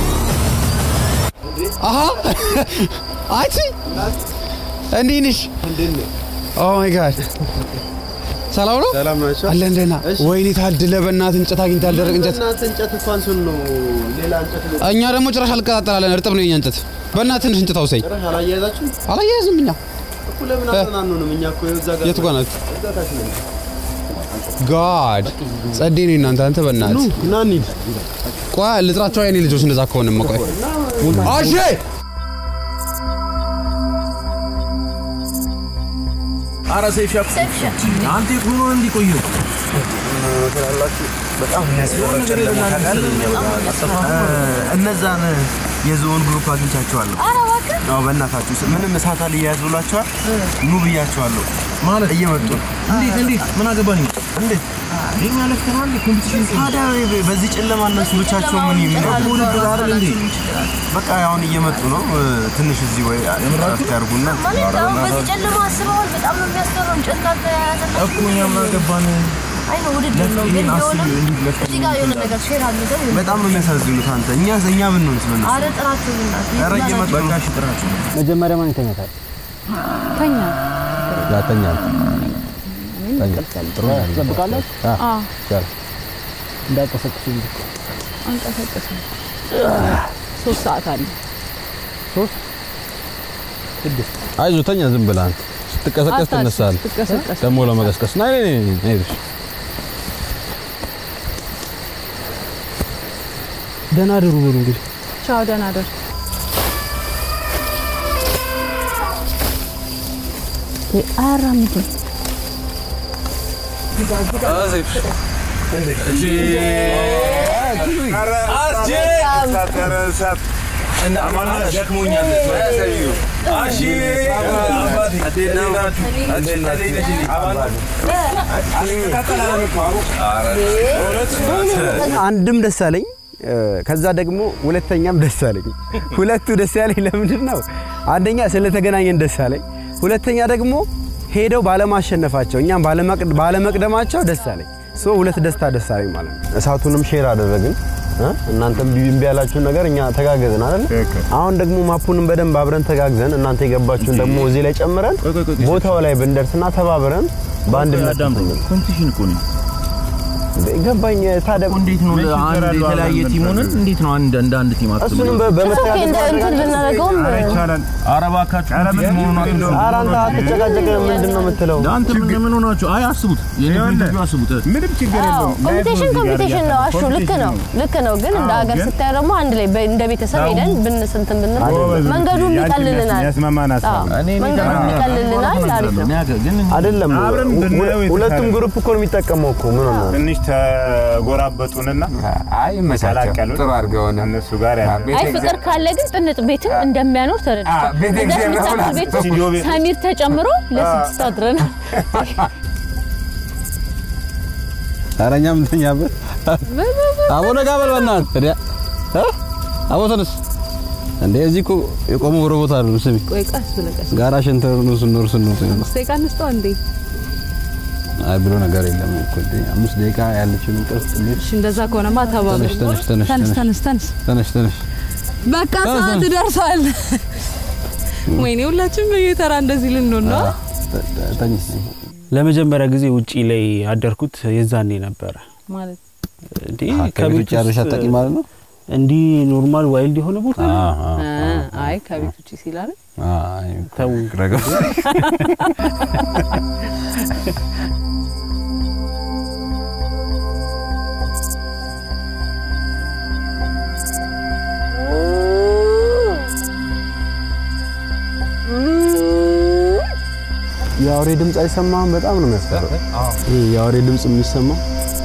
አሀ አንቺ እንዴት ነሽ? ኦ ማይ ጋድ ሰላም ነው? ሰላም ናቸው። አለ እንደና ወይኔ ታድለ በእናትህ እንጨት አግኝታል። ደረቅ እንጨት እናንተ እንጨት እንኳን ስል ነው ሌላ እንጨት እኛ ደግሞ ጭራሽ አልቀጣጠላለን። እርጥብ ነው የኛ እንጨት። በእናትህ ትንሽ እንጨት አውሰኝ። ጭራሽ አላያያዛችሁ አላያያዝም እኛ እኮ ለምን አትናኑንም? እኛ እኮ እዛ ጋር የቱ ጋር ናት? እዛ ታች ነን። ጋድ ጸዴ ነው እናንተ። አንተ በእናትህ ና እንሂድ። ቆይ ልጥራቸው የኔ ልጆች እንደዛ ከሆነማ ቆይ አሼ ኧረ ሰይፍ ሻፕ አንተ የት ሆኖ እንዲቆዩ በጣም የሚያስፈራ ጨለማ ታውቃለህ? እነዛን የዞን ግሩፕ አግኝቻቸዋለሁ። ኧረ እባክህ አዎ በእናታችሁ ምንም እሳት አልያያዝ ብሏቸዋል። ኑ ብያቸዋለሁ። ማለት እየመጡ ነው። እንዴት እንዴት ምን አገባኝ? እንዴት የኛ ለፍተናል ኮምፒቲሽን ታዲያ በዚህ ጨለማ እነሱ ብቻቸው ምን ይምናሉ? ውድድር አይደል እንዴ? በቃ አሁን እየመጡ ነው። ትንሽ እዚህ ወይ እረፍት ያርጉና ማለት አሁን በዚህ ጨለማ አስበዋል። በጣም ነው የሚያስፈራው። እንጨት ካልተያያዘ እኮ እኛ ምን አገባን? አይ ነው ውድድር ነው ግን ቢሆንም እዚህ ጋር የሆነ ነገር ሼር አድርገን በጣም ነው የሚያሳዝኑት። አንተ እኛ እኛ ብንሆንስ ምን አረ ጥራችሁ ብናት ኧረ እየመጡ ነው። በቃ እሺ ጥራችሁ መጀመሪያ ማን ይተኛታል? ተኛ ያተኛ ጥሩ ትጠብቃለህ? አዎ ይቻላል። እንዳይቀሰቅሱኝ አንቀሳቀስም። ሶስት ሰዓት አለ። ሶስት ስድስት አይዞህ ተኛ ዝም ብለህ አንተ ስትቀሰቀስ አታስብ፣ ትነሳለህ። ስትቀሰቀስ ደግሞ ለመቀስቀስ ናይ ናይ ናይ ናይ እሺ። ደህና አድሩ በሉ እንግዲህ ቻው፣ ደህና ደር አያራምድም። አንድም ደስ አለኝ እ፣ ከዛ ደግሞ ሁለተኛም ደስ አለኝ። ሁለቱ ደስ ያለኝ ለምንድን ነው? አንደኛ ስለተገናኘን ደስ አለኝ፣ ሁለተኛ ደግሞ ሄደው ባለማሸነፋቸው እኛም ባለመቅ- ባለመቅደማቸው ደስ አለኝ። ሶ ሁለት ደስታ ደስ አለኝ ማለት ነው። እሳቱንም ሼር አደረግን እ? እናንተም ቢቢ እምቢ ያላችሁን ነገር እኛ ተጋገዝን አይደል? አሁን ደግሞ ማፑንም በደንብ አብረን ተጋግዘን እናንተ የገባችሁን ደግሞ እዚህ ላይ ጨምረን ቦታው ላይ ብንደርስና ተባብረን በአንድነት ኮምፒቲሽን እኮ ነው። ገባኝ። ታዲያ እንዴት ነው አንድ የተለያየ ቲም ሆነን እንዴት ነው አንድ እንደ አንድ ቲም አትሉ? እሱንም በ- በመተጋገዝ እንደ እንትን ብናደርገውም ኧረ እባካችሁ ኮምፒቲሽን መሆኑን አትሉ። ኧረ አንተ አትጨቃጨቅ። ምንድን ነው የምትለው? አንተ ምን ምን ሆናችሁ? አይ አስቡት፣ የኔ ቪዲዮ አስቡት። ምንም ችግር አዎ ኮምፒቲሽን ኮምፒቲሽን ነው። አሹ ልክ ነው ልክ ነው። ግን እንደ ሀገር ስታይ ደግሞ አንድ ላይ በ- እንደ ቤተሰብ ሄደን ብንስንትን ብንል መንገዱም ይቀልልናል። የሚያስማማን ሀሳብ አዎ፣ ነው። መንገዱም ይቀልልናል። አሪፍ ነው። አይደለም አብረን ብናየው ሁ- ሁለቱም የተሻለ ግሩፕ እኮ ነው የሚጠቀመው እኮ ምን ሆነ ትንሽ ተጎራበጡንና አይ መቻቸው ተቀላቀሉን። ጥሩ አድርገው ሆነ እነሱ ጋር ያለ አይ ፍቅር ካለ ግን ጥንጥ ቤትም እንደሚያኖር ተረድቻለሁ። ቤተ እዛች እግዚአብሔር ምታክል ብላ ቤት ስቱዲዮ ውስጥ ቤት ሰሚር ተጨምሮ ለስድስት አድረናል። ኧረ እኛም እንተኛበት። አቦ ነጋ በል በእናትህ ታዲያ እ? አቦ ተነስ እንዴ! እዚህ እኮ የቆመ ሮቦት አይደለም። ስሚ ቆይ ቀስ ብለህ ቀስ ጋራ ሸንተር ነው ስንኖር ስንኖር አምስት ደቂቃ እንስጠው እንዴ? አይ ብሎ ነገር የለም እኮ እንዴ! አምስት ደቂቃ ያለችን እንቅልፍ እንዴት እሺ እንደዛ ከሆነማ ተባብረን ተነሽ ተነሽ ተነሽ ተነስ ተነስ ተነስ ተነሽ ተነሽ በቃ ተነስ፣ ሰዓት ተነስ። ደርሷል። ወይኔ ሁላችንም በየተራ እንደዚህ ልንሆን ነው። ተነሽ ለመጀመሪያ ጊዜ ውጪ ላይ ያደርኩት የዛኔ ነበረ። ማለት እንዴ ከቤት ውጭ ያለሽ አታውቂም ማለት ነው? እንዲህ ኖርማል ዋይልድ የሆነ ቦታ ነው? አይ ከቤት ውጭ ሲላለ አይ ተው ረገብ የአውሬ ድምፅ አይሰማህም? በጣም ነው የሚያስፈራው። ይሄ የአውሬ ድምፅ የሚሰማው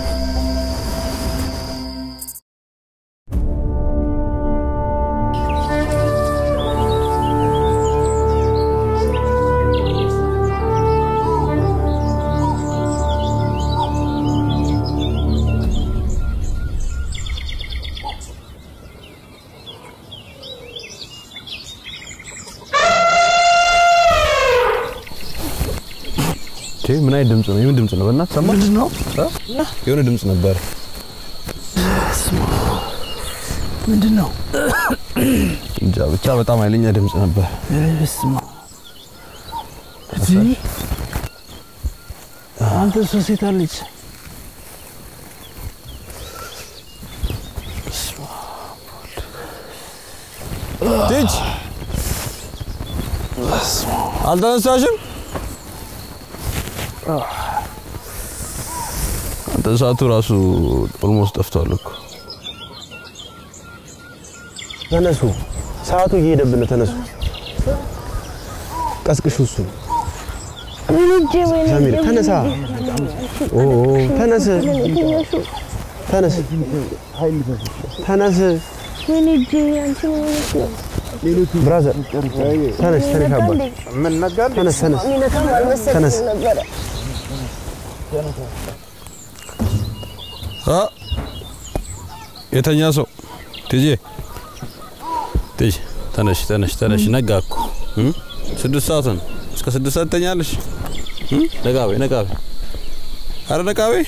ቼ ምን አይነት ድምጽ ነው? የምን ድምጽ ነው? በእናትህ ሰማህ? ምንድን ነው? የሆነ ድምጽ ነበር። ምንድን ነው? እንጃ ብቻ በጣም ኃይለኛ ድምጽ ነበር። በስመ አብ። እዚህ አንተ ሰው ሴት አለች። ልጅ አልተነሳሽም? አንተ ሰዓቱ ራሱ ኦልሞስት ጠፍቷል እኮ። ተነሱ፣ ሰዓቱ እየሄደብን ነው። ተነሱ፣ ቀስቅሹ። እሱ ሰሚር ተነሳ። ኦ ተነስ፣ ተነስ፣ ተነስ። ወይኔ እጄ አንቺ ምን ሆነሽ ነው? ብራዘር ተነስ ተነስ አባ ተነስ ተነስ ተነስ አ የተኛ ሰው ትጄ ትጄ ተነሽ ተነሽ ተነሽ ነጋ እኮ እ? ስድስት ሰዓት ነው። እስከ ስድስት ሰዓት ትተኛለሽ? እ? ነቃ በይ ነቃ በይ ኧረ ነቃ በይ።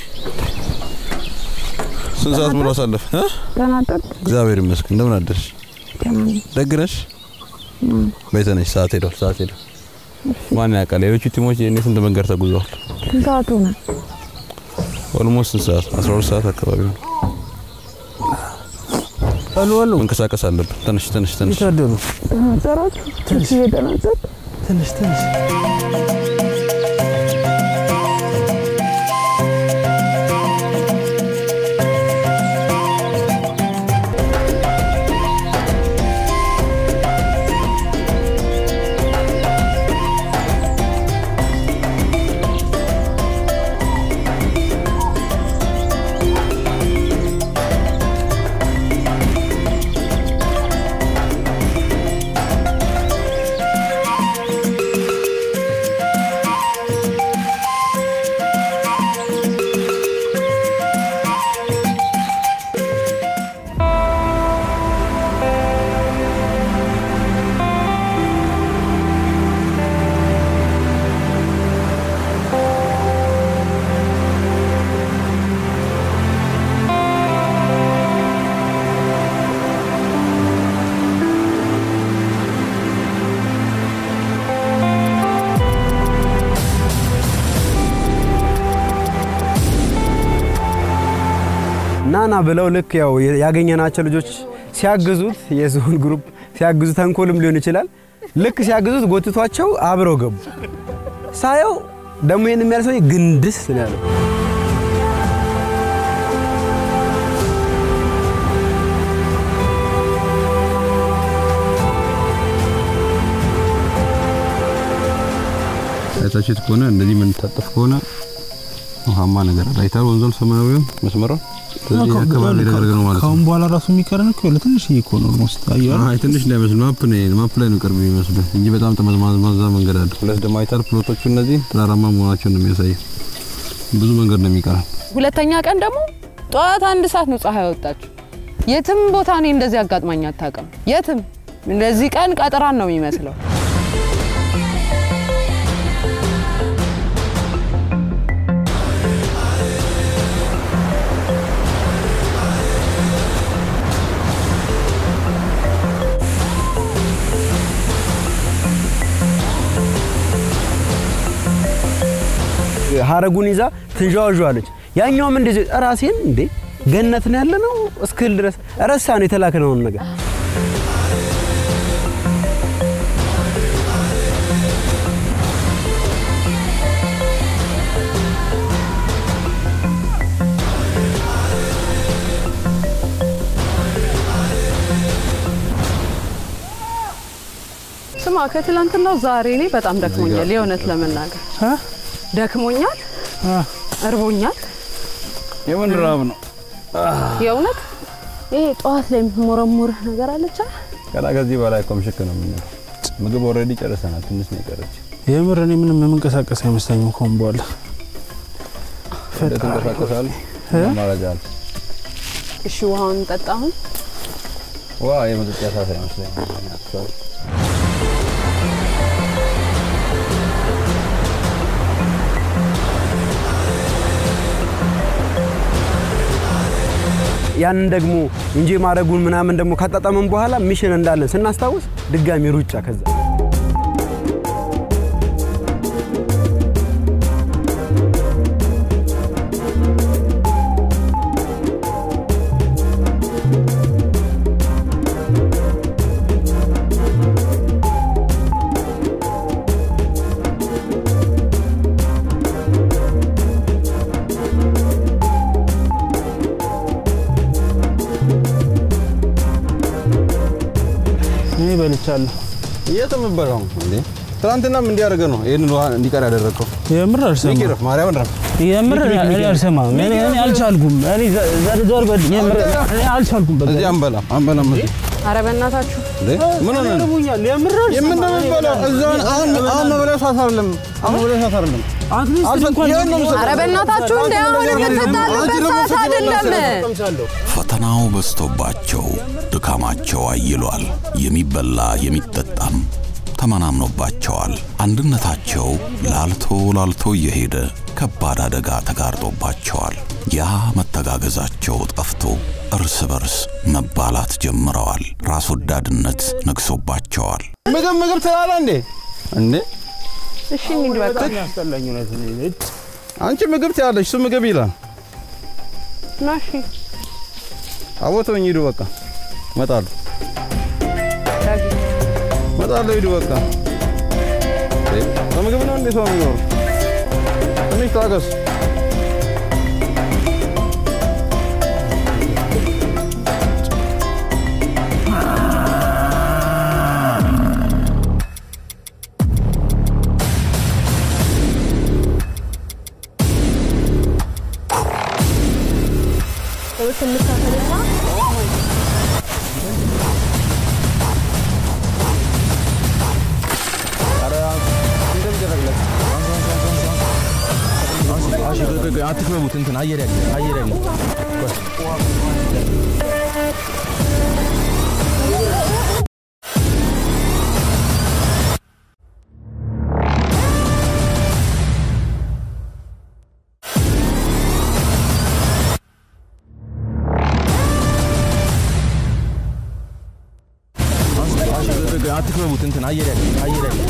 ስንት ሰዓት ሙሉ አሳለፍ? እ? እግዚአብሔር ይመስገን። እንደምን አደርሽ? ደግ ነሽ? በይ ተነሽ። ሰዓት ሄዷል። ሰዓት ሄዷል። ማን ያውቃል? ሌሎቹ ቲሞች የእኔ ስንት መንገድ ተጉዘዋል። ሰዓቱ ነው። ኦልሞስት ስንት ሰዓት? 12 ሰዓት አካባቢ ነው። መንቀሳቀስ አለብን። ተነሽ ተነሽ ተነሽ። ተናጠራችሁ ትንሽ የተናጠር ትንሽ ትንሽ ናና ብለው ልክ ያው ያገኘናቸው ልጆች ሲያግዙት የዝሆን ግሩፕ ሲያግዙ ተንኮልም ሊሆን ይችላል። ልክ ሲያግዙት ጎትቷቸው አብረው ገቡ። ሳየው ደግሞ ይህን የሚያል ሰው ግንድስ ነው ያለው። አይታችሁት ከሆነ እንደዚህ የምንታጠፍ ከሆነ ውሃማ ነገር አለ። አይታል ወንዞል ሰማያዊውን መስመሯን ስለዚህ አካባቢ ደረገ ነው ማለት ነው። ካሁን በኋላ ራሱ የሚቀረን እኮ ለትንሽ እኮ ነው ኦልሞስት አየሁ አይ ትንሽ እንዳይመስል ማፕ ነው ማፕ ላይ ነው ቅርብ የሚመስል እንጂ በጣም ጠመዝማዛ መንገድ አለ። ሁለት ደግሞ አይታል ፕሎቶቹ እነዚህ ተራራማ መሆናቸውን ነው የሚያሳየው። ብዙ መንገድ ነው የሚቀረን። ሁለተኛ ቀን ደግሞ ጠዋት አንድ ሰዓት ነው ፀሐይ ወጣችሁ። የትም ቦታ እኔ እንደዚህ አጋጥማኝ አታውቅም። የትም እንደዚህ ቀን ቀጥራን ነው የሚመስለው። ሀረጉን ይዛ ትንዣዋዣለች። ያኛውም እንደዚህ ራሴን እንዴ ገነት ነው ያለ ነው እስክል ድረስ ረሳ ነው የተላከነውን ነገር ስማ ከትላንትናው ዛሬ እኔ በጣም ደክሞኛል። የእውነት ለመናገር ደክሞኛል፣ እርቦኛል። የምን ራብ ነው? የእውነት ይሄ ጠዋት ላይ የምትሞረሙርህ ነገር አለች አይደል? ገና ከዚህ በላይ እኮ ምሽክ ነው የምንለው። ምግብ ኦልሬዲ ጨርሰናል። ትንሽ ነው የቀረች። የምር እኔ ምንም የምንቀሳቀስ አይመስለኝም ከሆን በኋላ ትንቀሳቀሳል ማረጃ አለ። እሺ ውሃውን ጠጣ አሁን ዋ የመጠጫ ሰዓት አይመስለኝም። ያንን ደግሞ እንጂ ማድረጉን ምናምን ደግሞ ካጣጣመን በኋላ ሚሽን እንዳለን ስናስታውስ ድጋሚ ሩጫ ከዛ እኔ በልቻለሁ። የት የምበላው እንዴ? ትናንትናም እንዲያደርገ ነው ይሄንን ውሃ እንዲቀር ያደረገው። የምር አልሰማም። ይቅር ማርያምን ረፍ የምር እኔ አልሰማም። እኔ እኔ አልቻልኩም። እኔ ዘ- ዘር ዘር በል የምር እኔ አልቻልኩም። በቃ እዚህ አንበላም አንበላም እዚህ አረ በእናታችሁ ምን ሆነ ነው? ይርቡኛል። የምር የምን ነው የሚበላው? እዛውን አሁን አሁን መብላት ሰዓት አይደለም። አሁን መብላት ሰዓት አይደለም። አትሊስት ይሄን ነው የምሰጠው። ኧረ በእናታችሁ እንደ አሁን የምትጣሉበት ሰዓት አይደለም። ፈተናው በዝቶባቸው ድካማቸው አይሏል። የሚበላ የሚጠጣም ተመናምኖባቸዋል። አንድነታቸው ላልቶ ላልቶ እየሄደ ከባድ አደጋ ተጋርጦባቸዋል። ያ መተጋገዛቸው ጠፍቶ እርስ በርስ መባላት ጀምረዋል። ራስ ወዳድነት ነግሶባቸዋል። ምግብ ምግብ ትላለህ እንዴ? እንዴ እሺ እንሂድ በቃ። ያስጠላኝ እውነት አንቺ ምግብ ትያለሽ፣ እሱ ምግብ ይላል። ና እሺ አቦተውኝ ሂዱ በቃ እመጣለሁ እመጣለሁ ሂዱ በቃ። እንዴ፣ በምግብ ነው እንዴ ሰው የሚኖረው? ትንሽ ታገስ። አትክበቡት። እንትን አየር ያለ አየር ያለ አትክበቡት። እንትን አየር ያለ አየር ያለ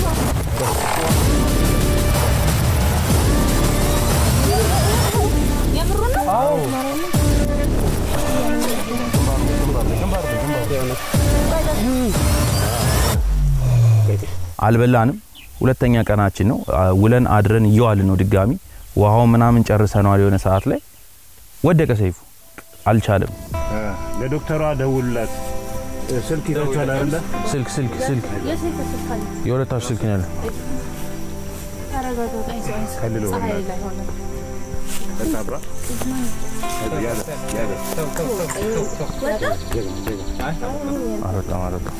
አልበላንም። ሁለተኛ ቀናችን ነው። አ- ውለን አድረን እየዋልን ነው ድጋሚ ውሃው ምናምን ጨርሰነዋል። የሆነ ሰዓት ላይ ወደቀ ሰይፉ አልቻለም። ለዶክተሯ ደውሉላት። ስልክ ይዛችኋል አይደለ? ስልክ ስልክ ስልክ የሁለታችሁ ስልክ ነው ያለው። ከልሎ ተሳብራ ያዘ ያዘ አልወጣም አልወጣም።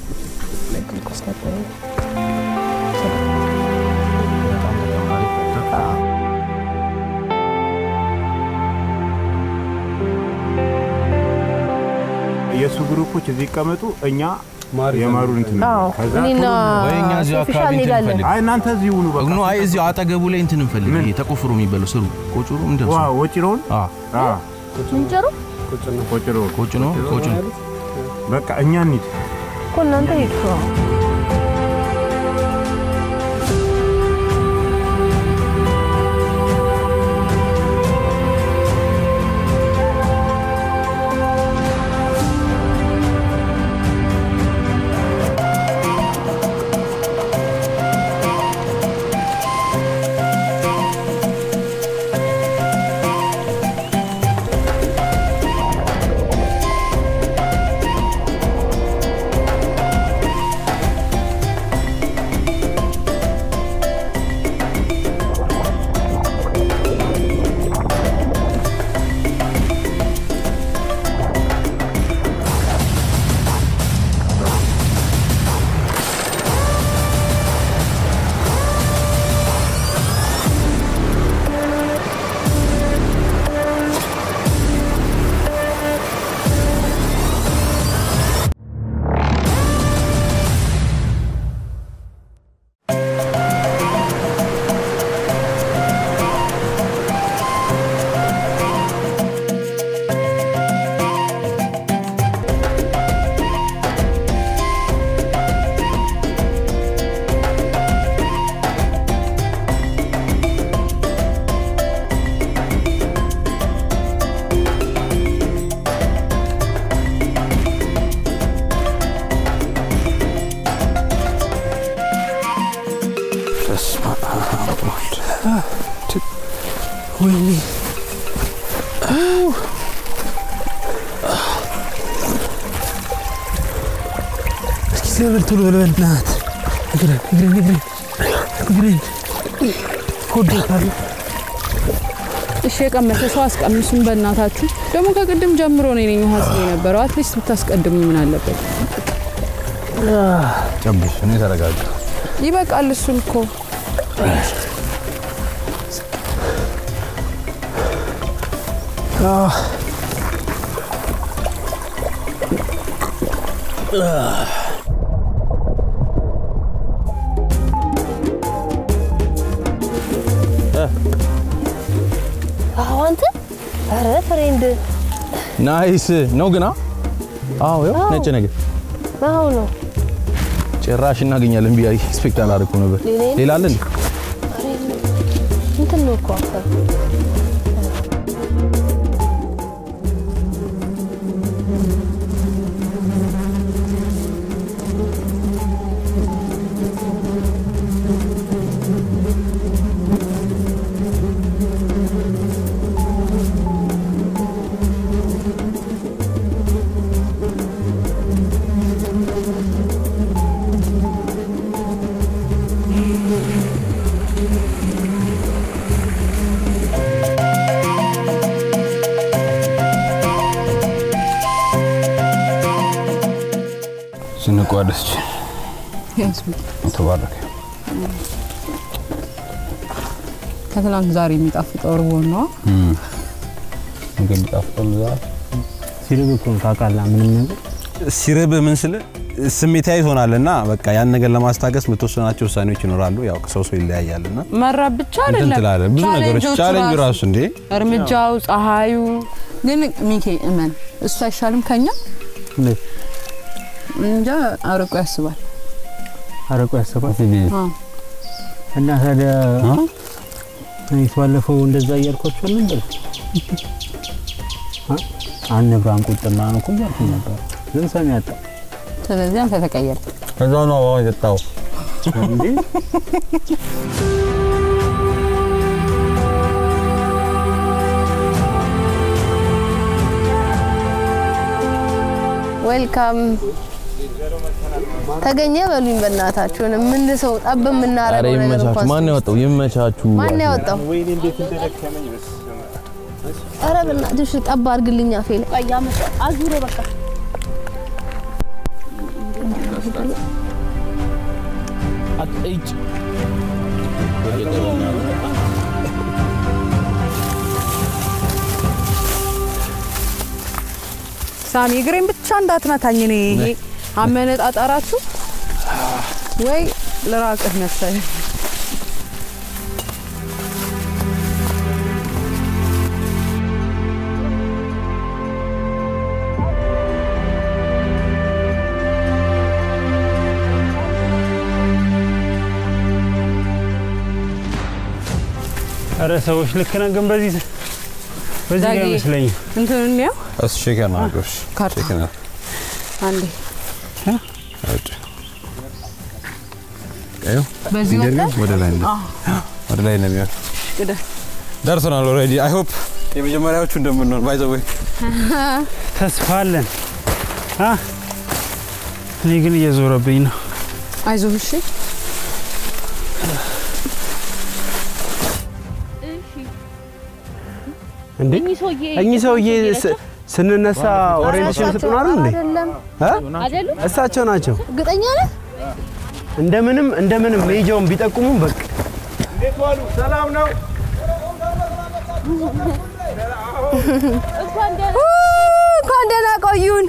የእሱ ግሩፖች እዚህ ይቀመጡ፣ እኛ የማሩን እንትን አዎ፣ ከዛ እኔና ወይ እኛ እዚሁ ሶፊሻ አካባቢ እንትን እንሄዳለን። እንፈልግ። አይ እናንተ እዚህ ሁኑ በቃ። ኖ አይ እዚሁ አጠገቡ ላይ እንትን እንፈልግ። ይሄ ተቆፍሮ የሚበላው ስሩ ቆጭሩ እንደው ዋ ወጭሮን አ አ ምንጨሩ ቆጭሮ ቆጭ ነው ቆጭ ነው። በቃ እኛ እንሂድ። እኮ እናንተ ሄዱ። ወይኔ እስኪ ዘበል ቶሎ በል በእናትህ እግሬን እግሬን እግሬን እግሬን ኮዶታል እሺ የቀመሰ ሰው አስቀምሱን በእናታችሁ። ደግሞ ከቅድም ጀምሮ ነው ነኝ ውሃ ስለ የነበረው አትሊስት ብታስቀድሙ ምን አለበት? ጨብሽ እኔ ተረጋጋ። ይበቃል። እሱን እኮ አዎ አንተ ኧረ ፍሬንድ ናይስ ነው ግና አዎ ያው ነጭ ነገር አዎ ነው ጭራሽ እናገኛለን ብዬ ኤክስፔክት አላደረኩም ነበር። ሌላ- ሌላ አለ እንዴ? ኧረ የለም። እንትን ነው እኮ አፈር ስንቋደስ ተባረከ። ከትላንት ዛሬ የሚጣፍጠው እርቦ ነው። ምግብ የሚጣፍጠው ዛሬ ሲርብ እኮ ነው ታውቃለህ፣ ምንም ነገር ሲርብ ምን ስል ስሜታዊ ትሆናለና በቃ ያን ነገር ለማስታገስ የምትወስናቸው ውሳኔዎች ይኖራሉ። ያው ከሰው ሰው ይለያያልና መራብ ብቻ እንትን አይደለም ትላለህ። ብዙ ነገሮች ቻሌንጆቹ ቻሌንጁ ራሱ እንዴ እርምጃው፣ ፀሐዩ ግን ሚኬ እመን እሱ አይሻልም ከኛ እንዴት እንጃ አርቆ ያስባል። አረቆ ያሰባል አዎ። እና ታዲያ እኔስ ባለፈው እንደዛ እያልኳቸው ነበር። አንብራን ቁጥና ነው እኮ እያልኩ ነበር፣ ግን ሰሚ ያጣ ስለዚህ አንተ ተቀየር። ከዛ ነው አሁን የጠጣው እንዴ ዌልካም ተገኘ በሉኝ በእናታችሁ ምን ሰው ጠብ ኧረ የምናረገው ነገር ይመቻችሁ። እንኳን ማን ያወጣው? ይመቻችሁ። ማን ያወጣው? ኧረ በእናትሽ ጠብ አድርግልኝ አፌ ላይ አዙሮ በቃ አትይጭ ሳሚ እግሬን ብቻ እንዳትመታኝ። እኔ ይሄ አመነጣጠራችሁ ወይ ልራቅህ መሰለኝ። ኧረ ሰዎች ልክ ነን፣ ግን በዚህ በዚህ ጋር ዳጊ፣ አይመስለኝም። እንትን እንየው እሱ ሼከር ነው አጎሽ ካርታ ሼከር ነው አንዴ አውጭ እዩ በዚህ እንዴት ነው? ወጥተህ? ወደ ላይ ነው አዎ። ወደ ላይ ነው የሚሆን ቅደም ደርሰናል ኦልሬዲ አይ ሆፕ የመጀመሪያዎቹ እንደምንሆን ባይ ዘ ወይ ተስፋ አለን። አ እኔ ግን እየዞረብኝ ነው። አይዞህ እሺ። እንዴ እኚህ ሰውዬ ስ- ስንነሳ ኦሪየንቴሽን ስጡን አይደል እንዴ? አይደለም እ? አይደሉም? እሳቸው ናቸው። እርግጠኛ ነህ? እንደምንም እንደምንም ሜጃውን ቢጠቁሙም በቃ እንዴት ዋሉ? ሰላም ነው? እንኳን ደህና ቆዩን።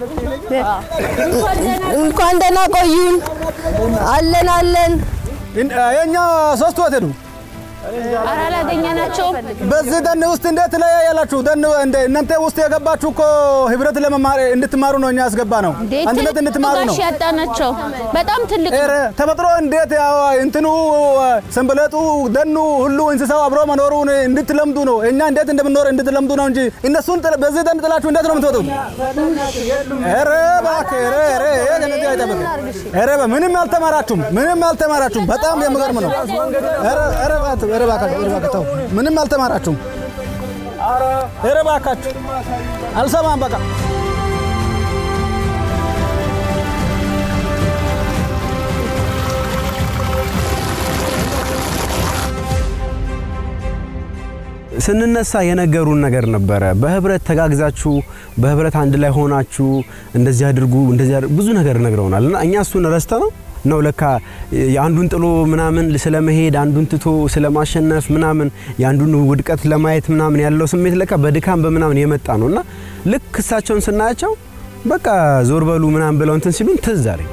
እንኳን ደህና ቆዩን። አለን አለን። የኛ ሶስት ወት ሄዱ። ኧረ አላገኘናቸውም። በዚህ ደን ውስጥ እንዴት ትለያያላችሁ? ደን እንደ እናንተ ውስጥ የገባችሁ እኮ ህብረት ለመማር እንድትማሩ ነው እኛ ያስገባ ነው። አንድነት እንድትማሩ ነው። ጋሽ ያጣናቸው በጣም ትልቅ ነው። ኧረ ተፈጥሮ እንዴት ያው እንትኑ ሰንበለጡ ደኑ ሁሉ እንስሳው አብሮ መኖሩን እንድትለምዱ ነው። እኛ እንዴት እንደምንኖር እንድትለምዱ ነው እንጂ እነሱን ጥለ- በዚህ ደን ጥላችሁ እንዴት ነው የምትወጡት? ኧረ እባክህ ኧረ ኧረ ይሄ ከእነዚህ አይጠበቅም። ኧረ ምንም አልተማራችሁም፣ ምንም አልተማራችሁም። በጣም የሚገርም ነው። ኧረ ኧረ እባክህ ኧረ እባካችሁ ኧረ እባክህ ተው፣ ምንም አልተማራችሁም። ኧረ እባካችሁ አልሰማም በቃ ስንነሳ የነገሩን ነገር ነበረ። በህብረት ተጋግዛችሁ በህብረት አንድ ላይ ሆናችሁ እንደዚህ አድርጉ እንደዚህ አድርጉ ብዙ ነገር ነግረውናል እና እኛ እሱን ረስተ ነው ነው ለካ የአንዱን ጥሎ ምናምን ስለመሄድ አንዱን ትቶ ስለማሸነፍ ምናምን የአንዱን ውድቀት ለማየት ምናምን ያለው ስሜት ለካ በድካም በምናምን የመጣ ነው እና ልክ እሳቸውን ስናያቸው በቃ ዞር በሉ ምናምን ብለው እንትን ሲሉን ትዝ አለኝ።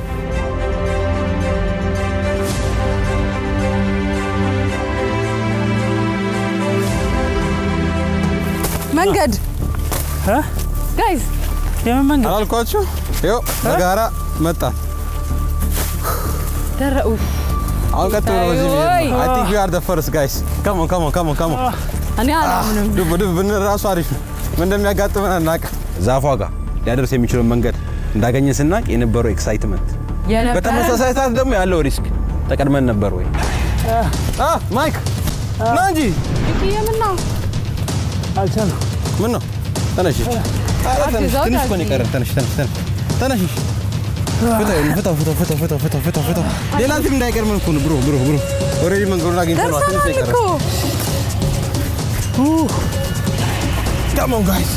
መንገድ ጋይዝ የምን መንገድ አላልኳችሁ? ይኸው በጋራ መጣ። ደረኡ አሁን ቀጥ ብሎ በዚህ ወይ! አይ ቲንክ ዊ አር ዘ ፈርስት ጋይስ ካም ኦን ካም ኦን ካም ኦን ካም ኦን እኔ አላምንም። ዱብ ዱብ ብንል ራሱ አሪፍ ነው። ምን እንደሚያጋጥመን አናውቅም። ዛፏ ጋር ሊያደርስ የሚችለው መንገድ እንዳገኘን ስናቅ የነበረው ኤክሳይትመንት፣ የነበረ- በተመሳሳይ ሰዓት ደግሞ ያለው ሪስክ ተቀድመን ነበር ወይ? አ ማይክ ና እንጂ የምን ነው አልቻልኩም። ምን ነው ተነሽ። ኧረ ተነሽ፣ አግዛው ትንሽ እኮ ነው ታጂ። የቀረን። ተነሽ ተነሽ ተነሽ ተነሽ። እሺ። ፍታው ፍታው ፍታው ፍታው ፍታው ፍታው ፍታው ፍታው ሌላ እንትን እንዳይቀርመን እኮ ነው ብሮ ብሮ ብሮ ኦልሬዲ መንገዱን አግኝተነዋል። ትንሽ ነው ደርሰናል የቀረን። እኮ Come on guys.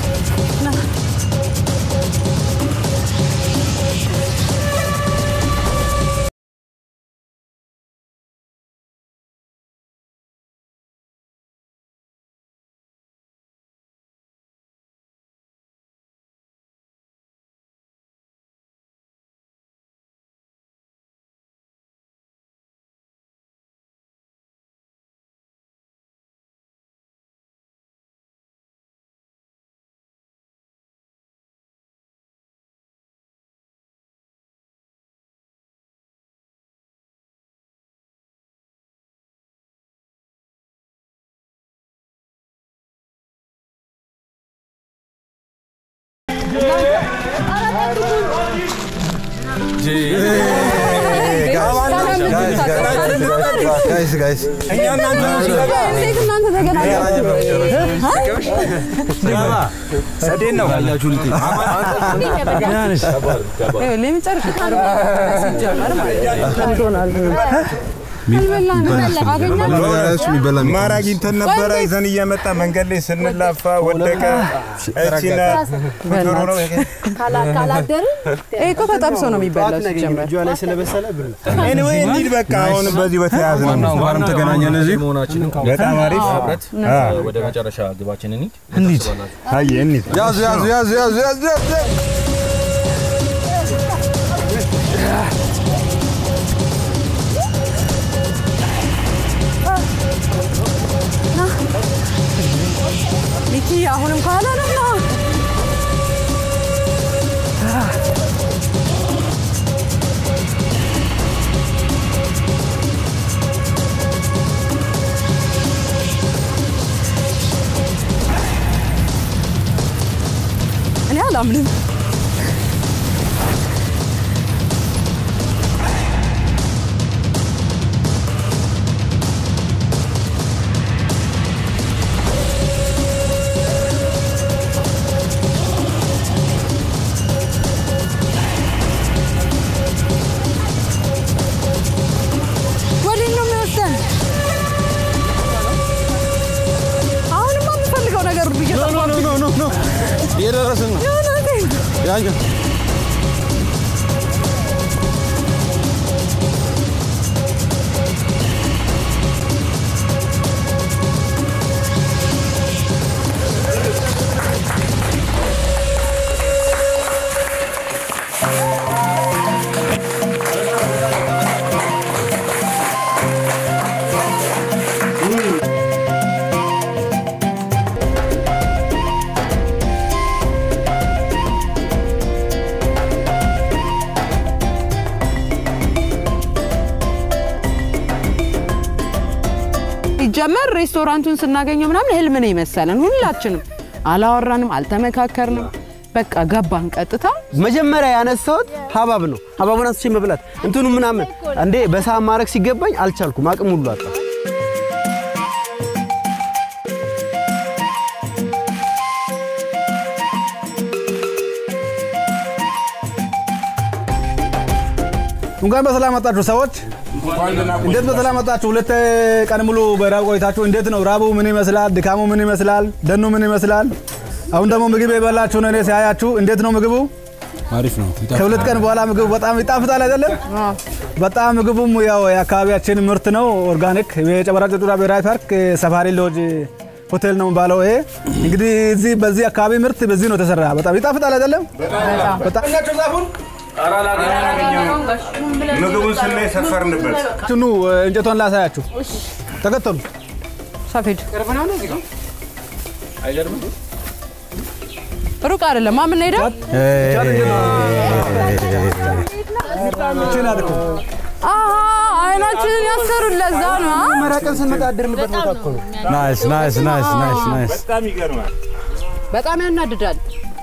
ጋይስ ጋይስ እንዴት እናንተ ተገናኛችሁ? ሰዴን ነው ያላችሁ ልት ለመጨረሻ ሲጀመር ማለት ነው። ማር አግኝተን ነበረ ይዘን እየመጣ መንገድ ላይ ስንላፋ ወደቀ። እቺና ዶሮ ነው ካላደርን ይሄ እኮ ተጠብሶ ነው የሚበላው ሲጀመር። እጇ ላይ ስለበሰለ ብር ኤኒዌይ እንሂድ በቃ አሁን በዚህ በተያያዝ ነው እንኳንም ተገናኘን እዚህ መሆናችንን በጣም አሪፍ አ፣ ወደ መጨረሻ ግባችን እንሂድ። እንሂድ አየ እንሂድ ያዙ ያዙ ያዙ ያዙ ያዙ ያዙ ሚኪ አሁንም ከኋላ ነው ነው እኔ አላምንም። ወዴት ነው የሚወስደን? አሁንማ የምፈልገው ነገር ሁሉ እየጠፋብኝ ኖ ኖ ኖ እየደረስን ነው። የእውነቴን ያኛ ሲጀመር ሬስቶራንቱን ስናገኘው ምናምን ህልም ነው የመሰለን ሁላችንም። አላወራንም፣ አልተመካከርንም። በቃ ገባን ቀጥታ። መጀመሪያ ያነሳሁት ሀባብ ነው። ሀባቡን አንስቼ መብላት እንትኑ ምናምን እንዴ በሰዓት ማድረግ ሲገባኝ አልቻልኩም። አቅም ሁሉ አጣ። እንኳን በሰላም መጣችሁ ሰዎች። እንዴት በሰላም መጣችሁ? ሁለት ቀን ሙሉ በራብ ቆይታችሁ እንዴት ነው? ራቡ ምን ይመስላል? ድካሙ ምን ይመስላል? ደኑ ምን ይመስላል? አሁን ደግሞ ምግብ የበላችሁ ነው። እኔ ሲያያችሁ እንዴት ነው ምግቡ? አሪፍ ነው። ከሁለት ቀን በኋላ ምግቡ በጣም ይጣፍጣል አይደለም? በጣም ምግቡም ያው የአካባቢያችን ምርት ነው። ኦርጋኒክ የጨበራ ጩርጩራ ብሔራዊ ፓርክ ሰፋሪ ሎጅ ሆቴል ነው የሚባለው። ይሄ እንግዲህ እዚህ በዚህ አካባቢ ምርት በዚህ ነው የተሰራ። በጣም ይጣፍጣል አይደለም? በጣም ምግቡን ስናይ ሰፈርንበት። ኑ እንጨቷን ላሳያችሁ። ተከተሉ። ሰፌድ ሩቅ አይደለም። ማምን ሄደ አይናችንን ያሰሩን ለዛ ነው። መራቀን ስንመጣ አደርንበት ቦታ እኮ ነው። ናይስ ናይስ ናይስ ናይስ ናይስ። በጣም ይገርማል። በጣም ያናድዳል።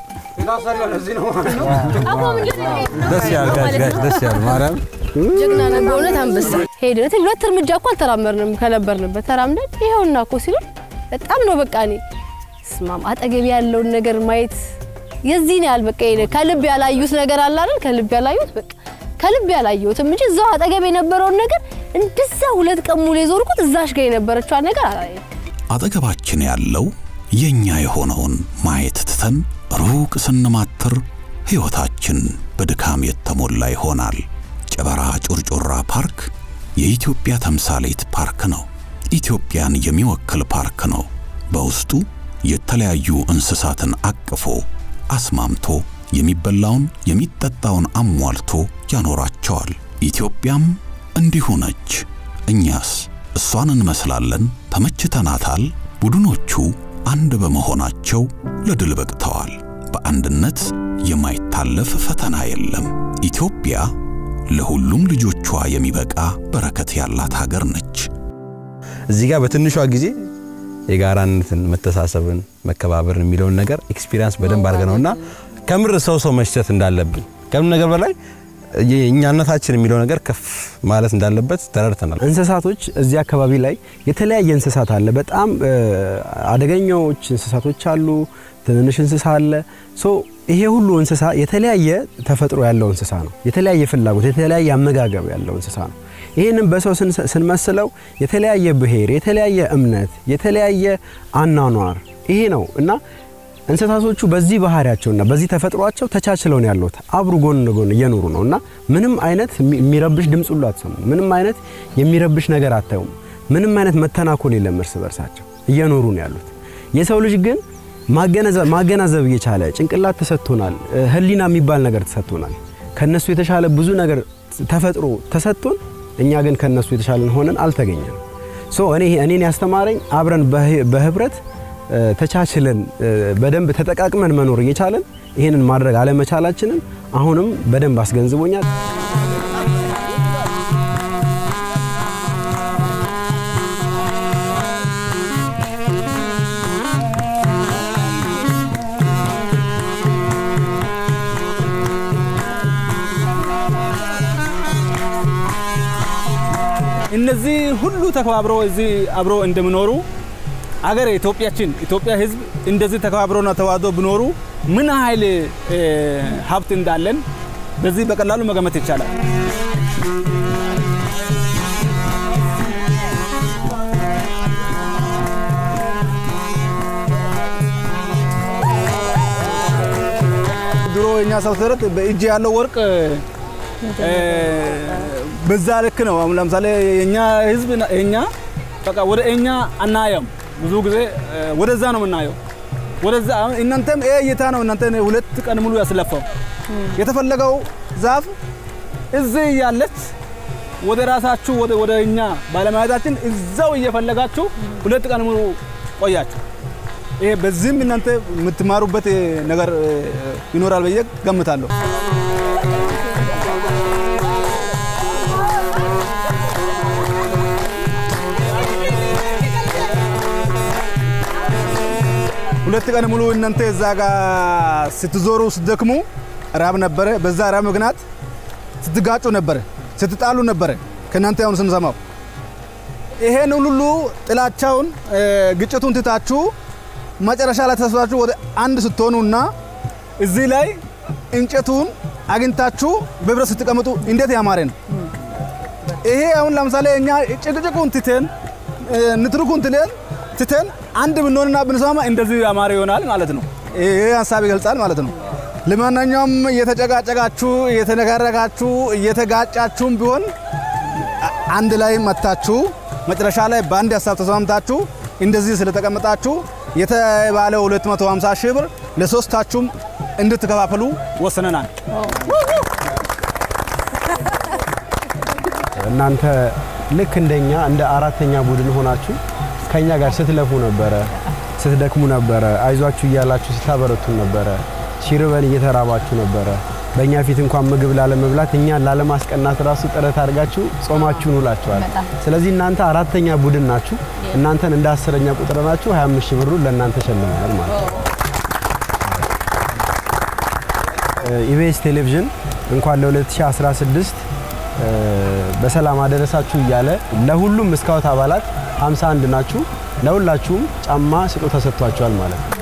ደስ ያል ጋይስ ጋይስ ደስ ያል ማርያም ጀግና ነን በእውነት አንበሳ። ሄደን ሁለት እርምጃ እኮ አልተራመድንም ከነበርንበት ተራምደን ይኸውና እኮ ሲሉን በጣም ነው በቃ እኔ ስማም አጠገቢ ያለውን ነገር ማየት የዚህን ያህል በቃ ይሄ ከልብ ያላዩት ነገር አለ አይደል? ከልብ ያላዩት በቃ ከልብ ያላየሁትም እንጂ እዛው አጠገብ የነበረውን ነገር እንደዛ ሁለት ቀን ሙሉ የዞርኩት እዛሽ ጋር የነበረችዋን ነገር አላየም። አጠገባችን ያለው የኛ የሆነውን ማየት ትተን ሩቅ ስንማትር ሕይወታችን በድካም የተሞላ ይሆናል። ጨበራ ጩርጩራ ፓርክ የኢትዮጵያ ተምሳሌት ፓርክ ነው። ኢትዮጵያን የሚወክል ፓርክ ነው። በውስጡ የተለያዩ እንስሳትን አቅፎ አስማምቶ የሚበላውን የሚጠጣውን አሟልቶ ያኖራቸዋል። ኢትዮጵያም እንዲሁ ነች። እኛስ እሷን እንመስላለን? ተመችተናታል? ቡድኖቹ አንድ በመሆናቸው ለድል በቅተዋል። በአንድነት የማይታለፍ ፈተና የለም። ኢትዮጵያ ለሁሉም ልጆቿ የሚበቃ በረከት ያላት ሀገር ነች። እዚህ ጋር በትንሿ ጊዜ የጋራነትን፣ መተሳሰብን፣ መከባበርን የሚለውን ነገር ኤክስፒሪያንስ በደንብ አድርገነውና ከምር ሰው ሰው መሽተት እንዳለብን ከምን ነገር በላይ የእኛነታችን የሚለው ነገር ከፍ ማለት እንዳለበት ተረድተናል። እንስሳቶች እዚህ አካባቢ ላይ የተለያየ እንስሳት አለ። በጣም አደገኛዎች እንስሳቶች አሉ። ትንንሽ እንስሳ አለ። ሶ ይሄ ሁሉ እንስሳ የተለያየ ተፈጥሮ ያለው እንስሳ ነው። የተለያየ ፍላጎት፣ የተለያየ አመጋገብ ያለው እንስሳ ነው። ይህንን በሰው ስንመስለው የተለያየ ብሔር፣ የተለያየ እምነት፣ የተለያየ አኗኗር ይሄ ነው እና እንስሳቶቹ በዚህ ባህሪያቸውና በዚህ ተፈጥሯቸው ተቻችለው ነው ያሉት። አብሩ ጎን ለጎን እየኖሩ ነው እና ምንም አይነት የሚረብሽ ድምፅ ሁሉ አትሰሙ። ምንም አይነት የሚረብሽ ነገር አታዩም። ምንም አይነት መተናኮል የለም። እርስ በርሳቸው እየኖሩ ነው ያሉት። የሰው ልጅ ግን ማገናዘብ እየቻለ ጭንቅላት ተሰጥቶናል። ሕሊና የሚባል ነገር ተሰጥቶናል። ከነሱ የተሻለ ብዙ ነገር ተፈጥሮ ተሰጥቶን እኛ ግን ከነሱ የተሻለን ሆነን አልተገኘንም። ሶ እኔ እኔን ያስተማረኝ አብረን በህብረት ተቻችለን በደንብ ተጠቃቅመን መኖር እየቻለን ይህንን ማድረግ አለመቻላችንን አሁንም በደንብ አስገንዝቦኛል። እነዚህ ሁሉ ተከባብሮ እዚህ አብሮ እንደሚኖሩ አገር ኢትዮጵያችን ኢትዮጵያ ህዝብ እንደዚህ ተከባብሮና ተዋዶ ቢኖሩ ምን ኃይል ሀብት እንዳለን በዚህ በቀላሉ መገመት ይቻላል። ድሮ የኛ ሰው ተረት በእጅ ያለው ወርቅ በዛ ልክ ነው። አሁን ለምሳሌ የኛ ህዝብ የኛ በቃ ወደ እኛ አናየም። ብዙ ጊዜ ወደዛ ነው የምናየው። ወደዛ አሁን እናንተም ይሄ እይታ ነው እናንተ ሁለት ቀን ሙሉ ያስለፋው። የተፈለገው ዛፍ እዚህ እያለች ወደ ራሳችሁ ወደ ወደ እኛ ባለማየታችን እዛው እየፈለጋችሁ ሁለት ቀን ሙሉ ቆያችሁ። ይሄ በዚህም እናንተ የምትማሩበት ነገር ይኖራል ብዬ ገምታለሁ። ሁለት ቀን ሙሉ እናንተ እዛ ጋር ስትዞሩ ስትደክሙ ራብ ነበረ። በዛ ራብ ምክንያት ስትጋጩ ነበረ፣ ስትጣሉ ነበረ። ከእናንተ አሁን ስንሰማው ይሄን ሁሉ ጥላቻውን ግጭቱን ትታችሁ መጨረሻ ላይ ተሰብስባችሁ ወደ አንድ ስትሆኑና እዚህ ላይ እንጨቱን አግኝታችሁ በህብረት ስትቀምጡ እንዴት ያማረ ነው። ይሄ አሁን ለምሳሌ እኛ ጭቅጭቁን ትተን ንትርኩን ትለን ትተን አንድ ብንሆንና ብንሰማ እንደዚህ ያማረ ይሆናል ማለት ነው። ይሄ ሀሳብ ይገልጻል ማለት ነው። ለማንኛውም እየተጨቃጨቃችሁ እየተነጋረጋችሁ እየተጋጫችሁም ቢሆን አንድ ላይ መታችሁ መጨረሻ ላይ በአንድ ሀሳብ ተስማምታችሁ እንደዚህ ስለተቀመጣችሁ የተባለ 250 ሺህ ብር ለሶስታችሁም እንድትከፋፈሉ ወስነናል። እናንተ ልክ እንደኛ እንደ አራተኛ ቡድን ሆናችሁ ከኛ ጋር ስትለፉ ነበረ፣ ስትደክሙ ነበረ፣ አይዟችሁ እያላችሁ ስታበረቱን ነበረ፣ ሲርበን እየተራባችሁ ነበረ። በእኛ ፊት እንኳን ምግብ ላለመብላት እኛን ላለማስቀናት ራሱ ጥረት አድርጋችሁ ጾማችሁን ውላችኋል። ስለዚህ እናንተ አራተኛ ቡድን ናችሁ። እናንተን እንደ አስረኛ ቁጥር ናችሁ። 25 ሺህ ብሩን ለእናንተ ሸልመናል ማለት ነው። ኢቢኤስ ቴሌቪዥን እንኳን ለ2016 በሰላም አደረሳችሁ እያለ ለሁሉም ስካውት አባላት 51 ናችሁ። ለሁላችሁም ጫማ ስጦታ ሰጥቷቸዋል ማለት ነው።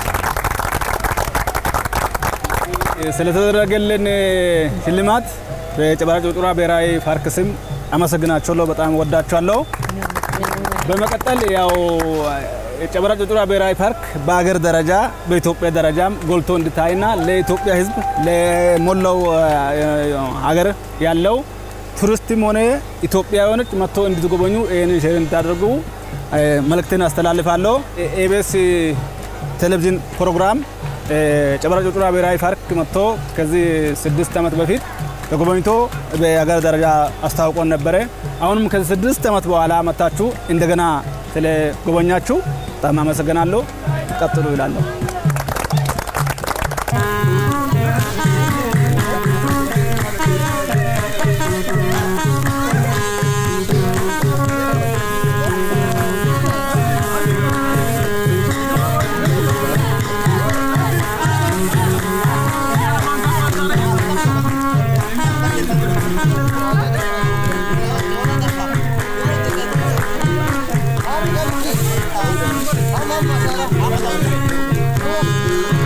ስለተደረገልን ሽልማት በጨበራ ጩርጩራ ብሔራዊ ፓርክ ስም አመሰግናቸዋለሁ። በጣም ወዳቸዋለሁ። በመቀጠል ያው የጨበራ ጩርጩራ ብሔራዊ ፓርክ በአገር ደረጃ በኢትዮጵያ ደረጃም ጎልቶ እንዲታይና ለኢትዮጵያ ሕዝብ ለሞላው ሀገር ያለው ቱሪስትም ሆነ ኢትዮጵያውያኖች መጥቶ እንድትጎበኙ ይህንን ሼር እንድታደርጉ መልእክትን አስተላልፋለሁ። ኤቤስ ቴሌቪዥን ፕሮግራም ጨበራ ጩርጩራ ብሔራዊ ፓርክ መጥቶ ከዚህ ስድስት ዓመት በፊት ተጎበኝቶ በሀገር ደረጃ አስታውቆን ነበረ። አሁንም ከዚህ ስድስት ዓመት በኋላ መታችሁ እንደገና ስለጎበኛችሁ በጣም አመሰግናለሁ። ቀጥሉ ይላለሁ። Thank you.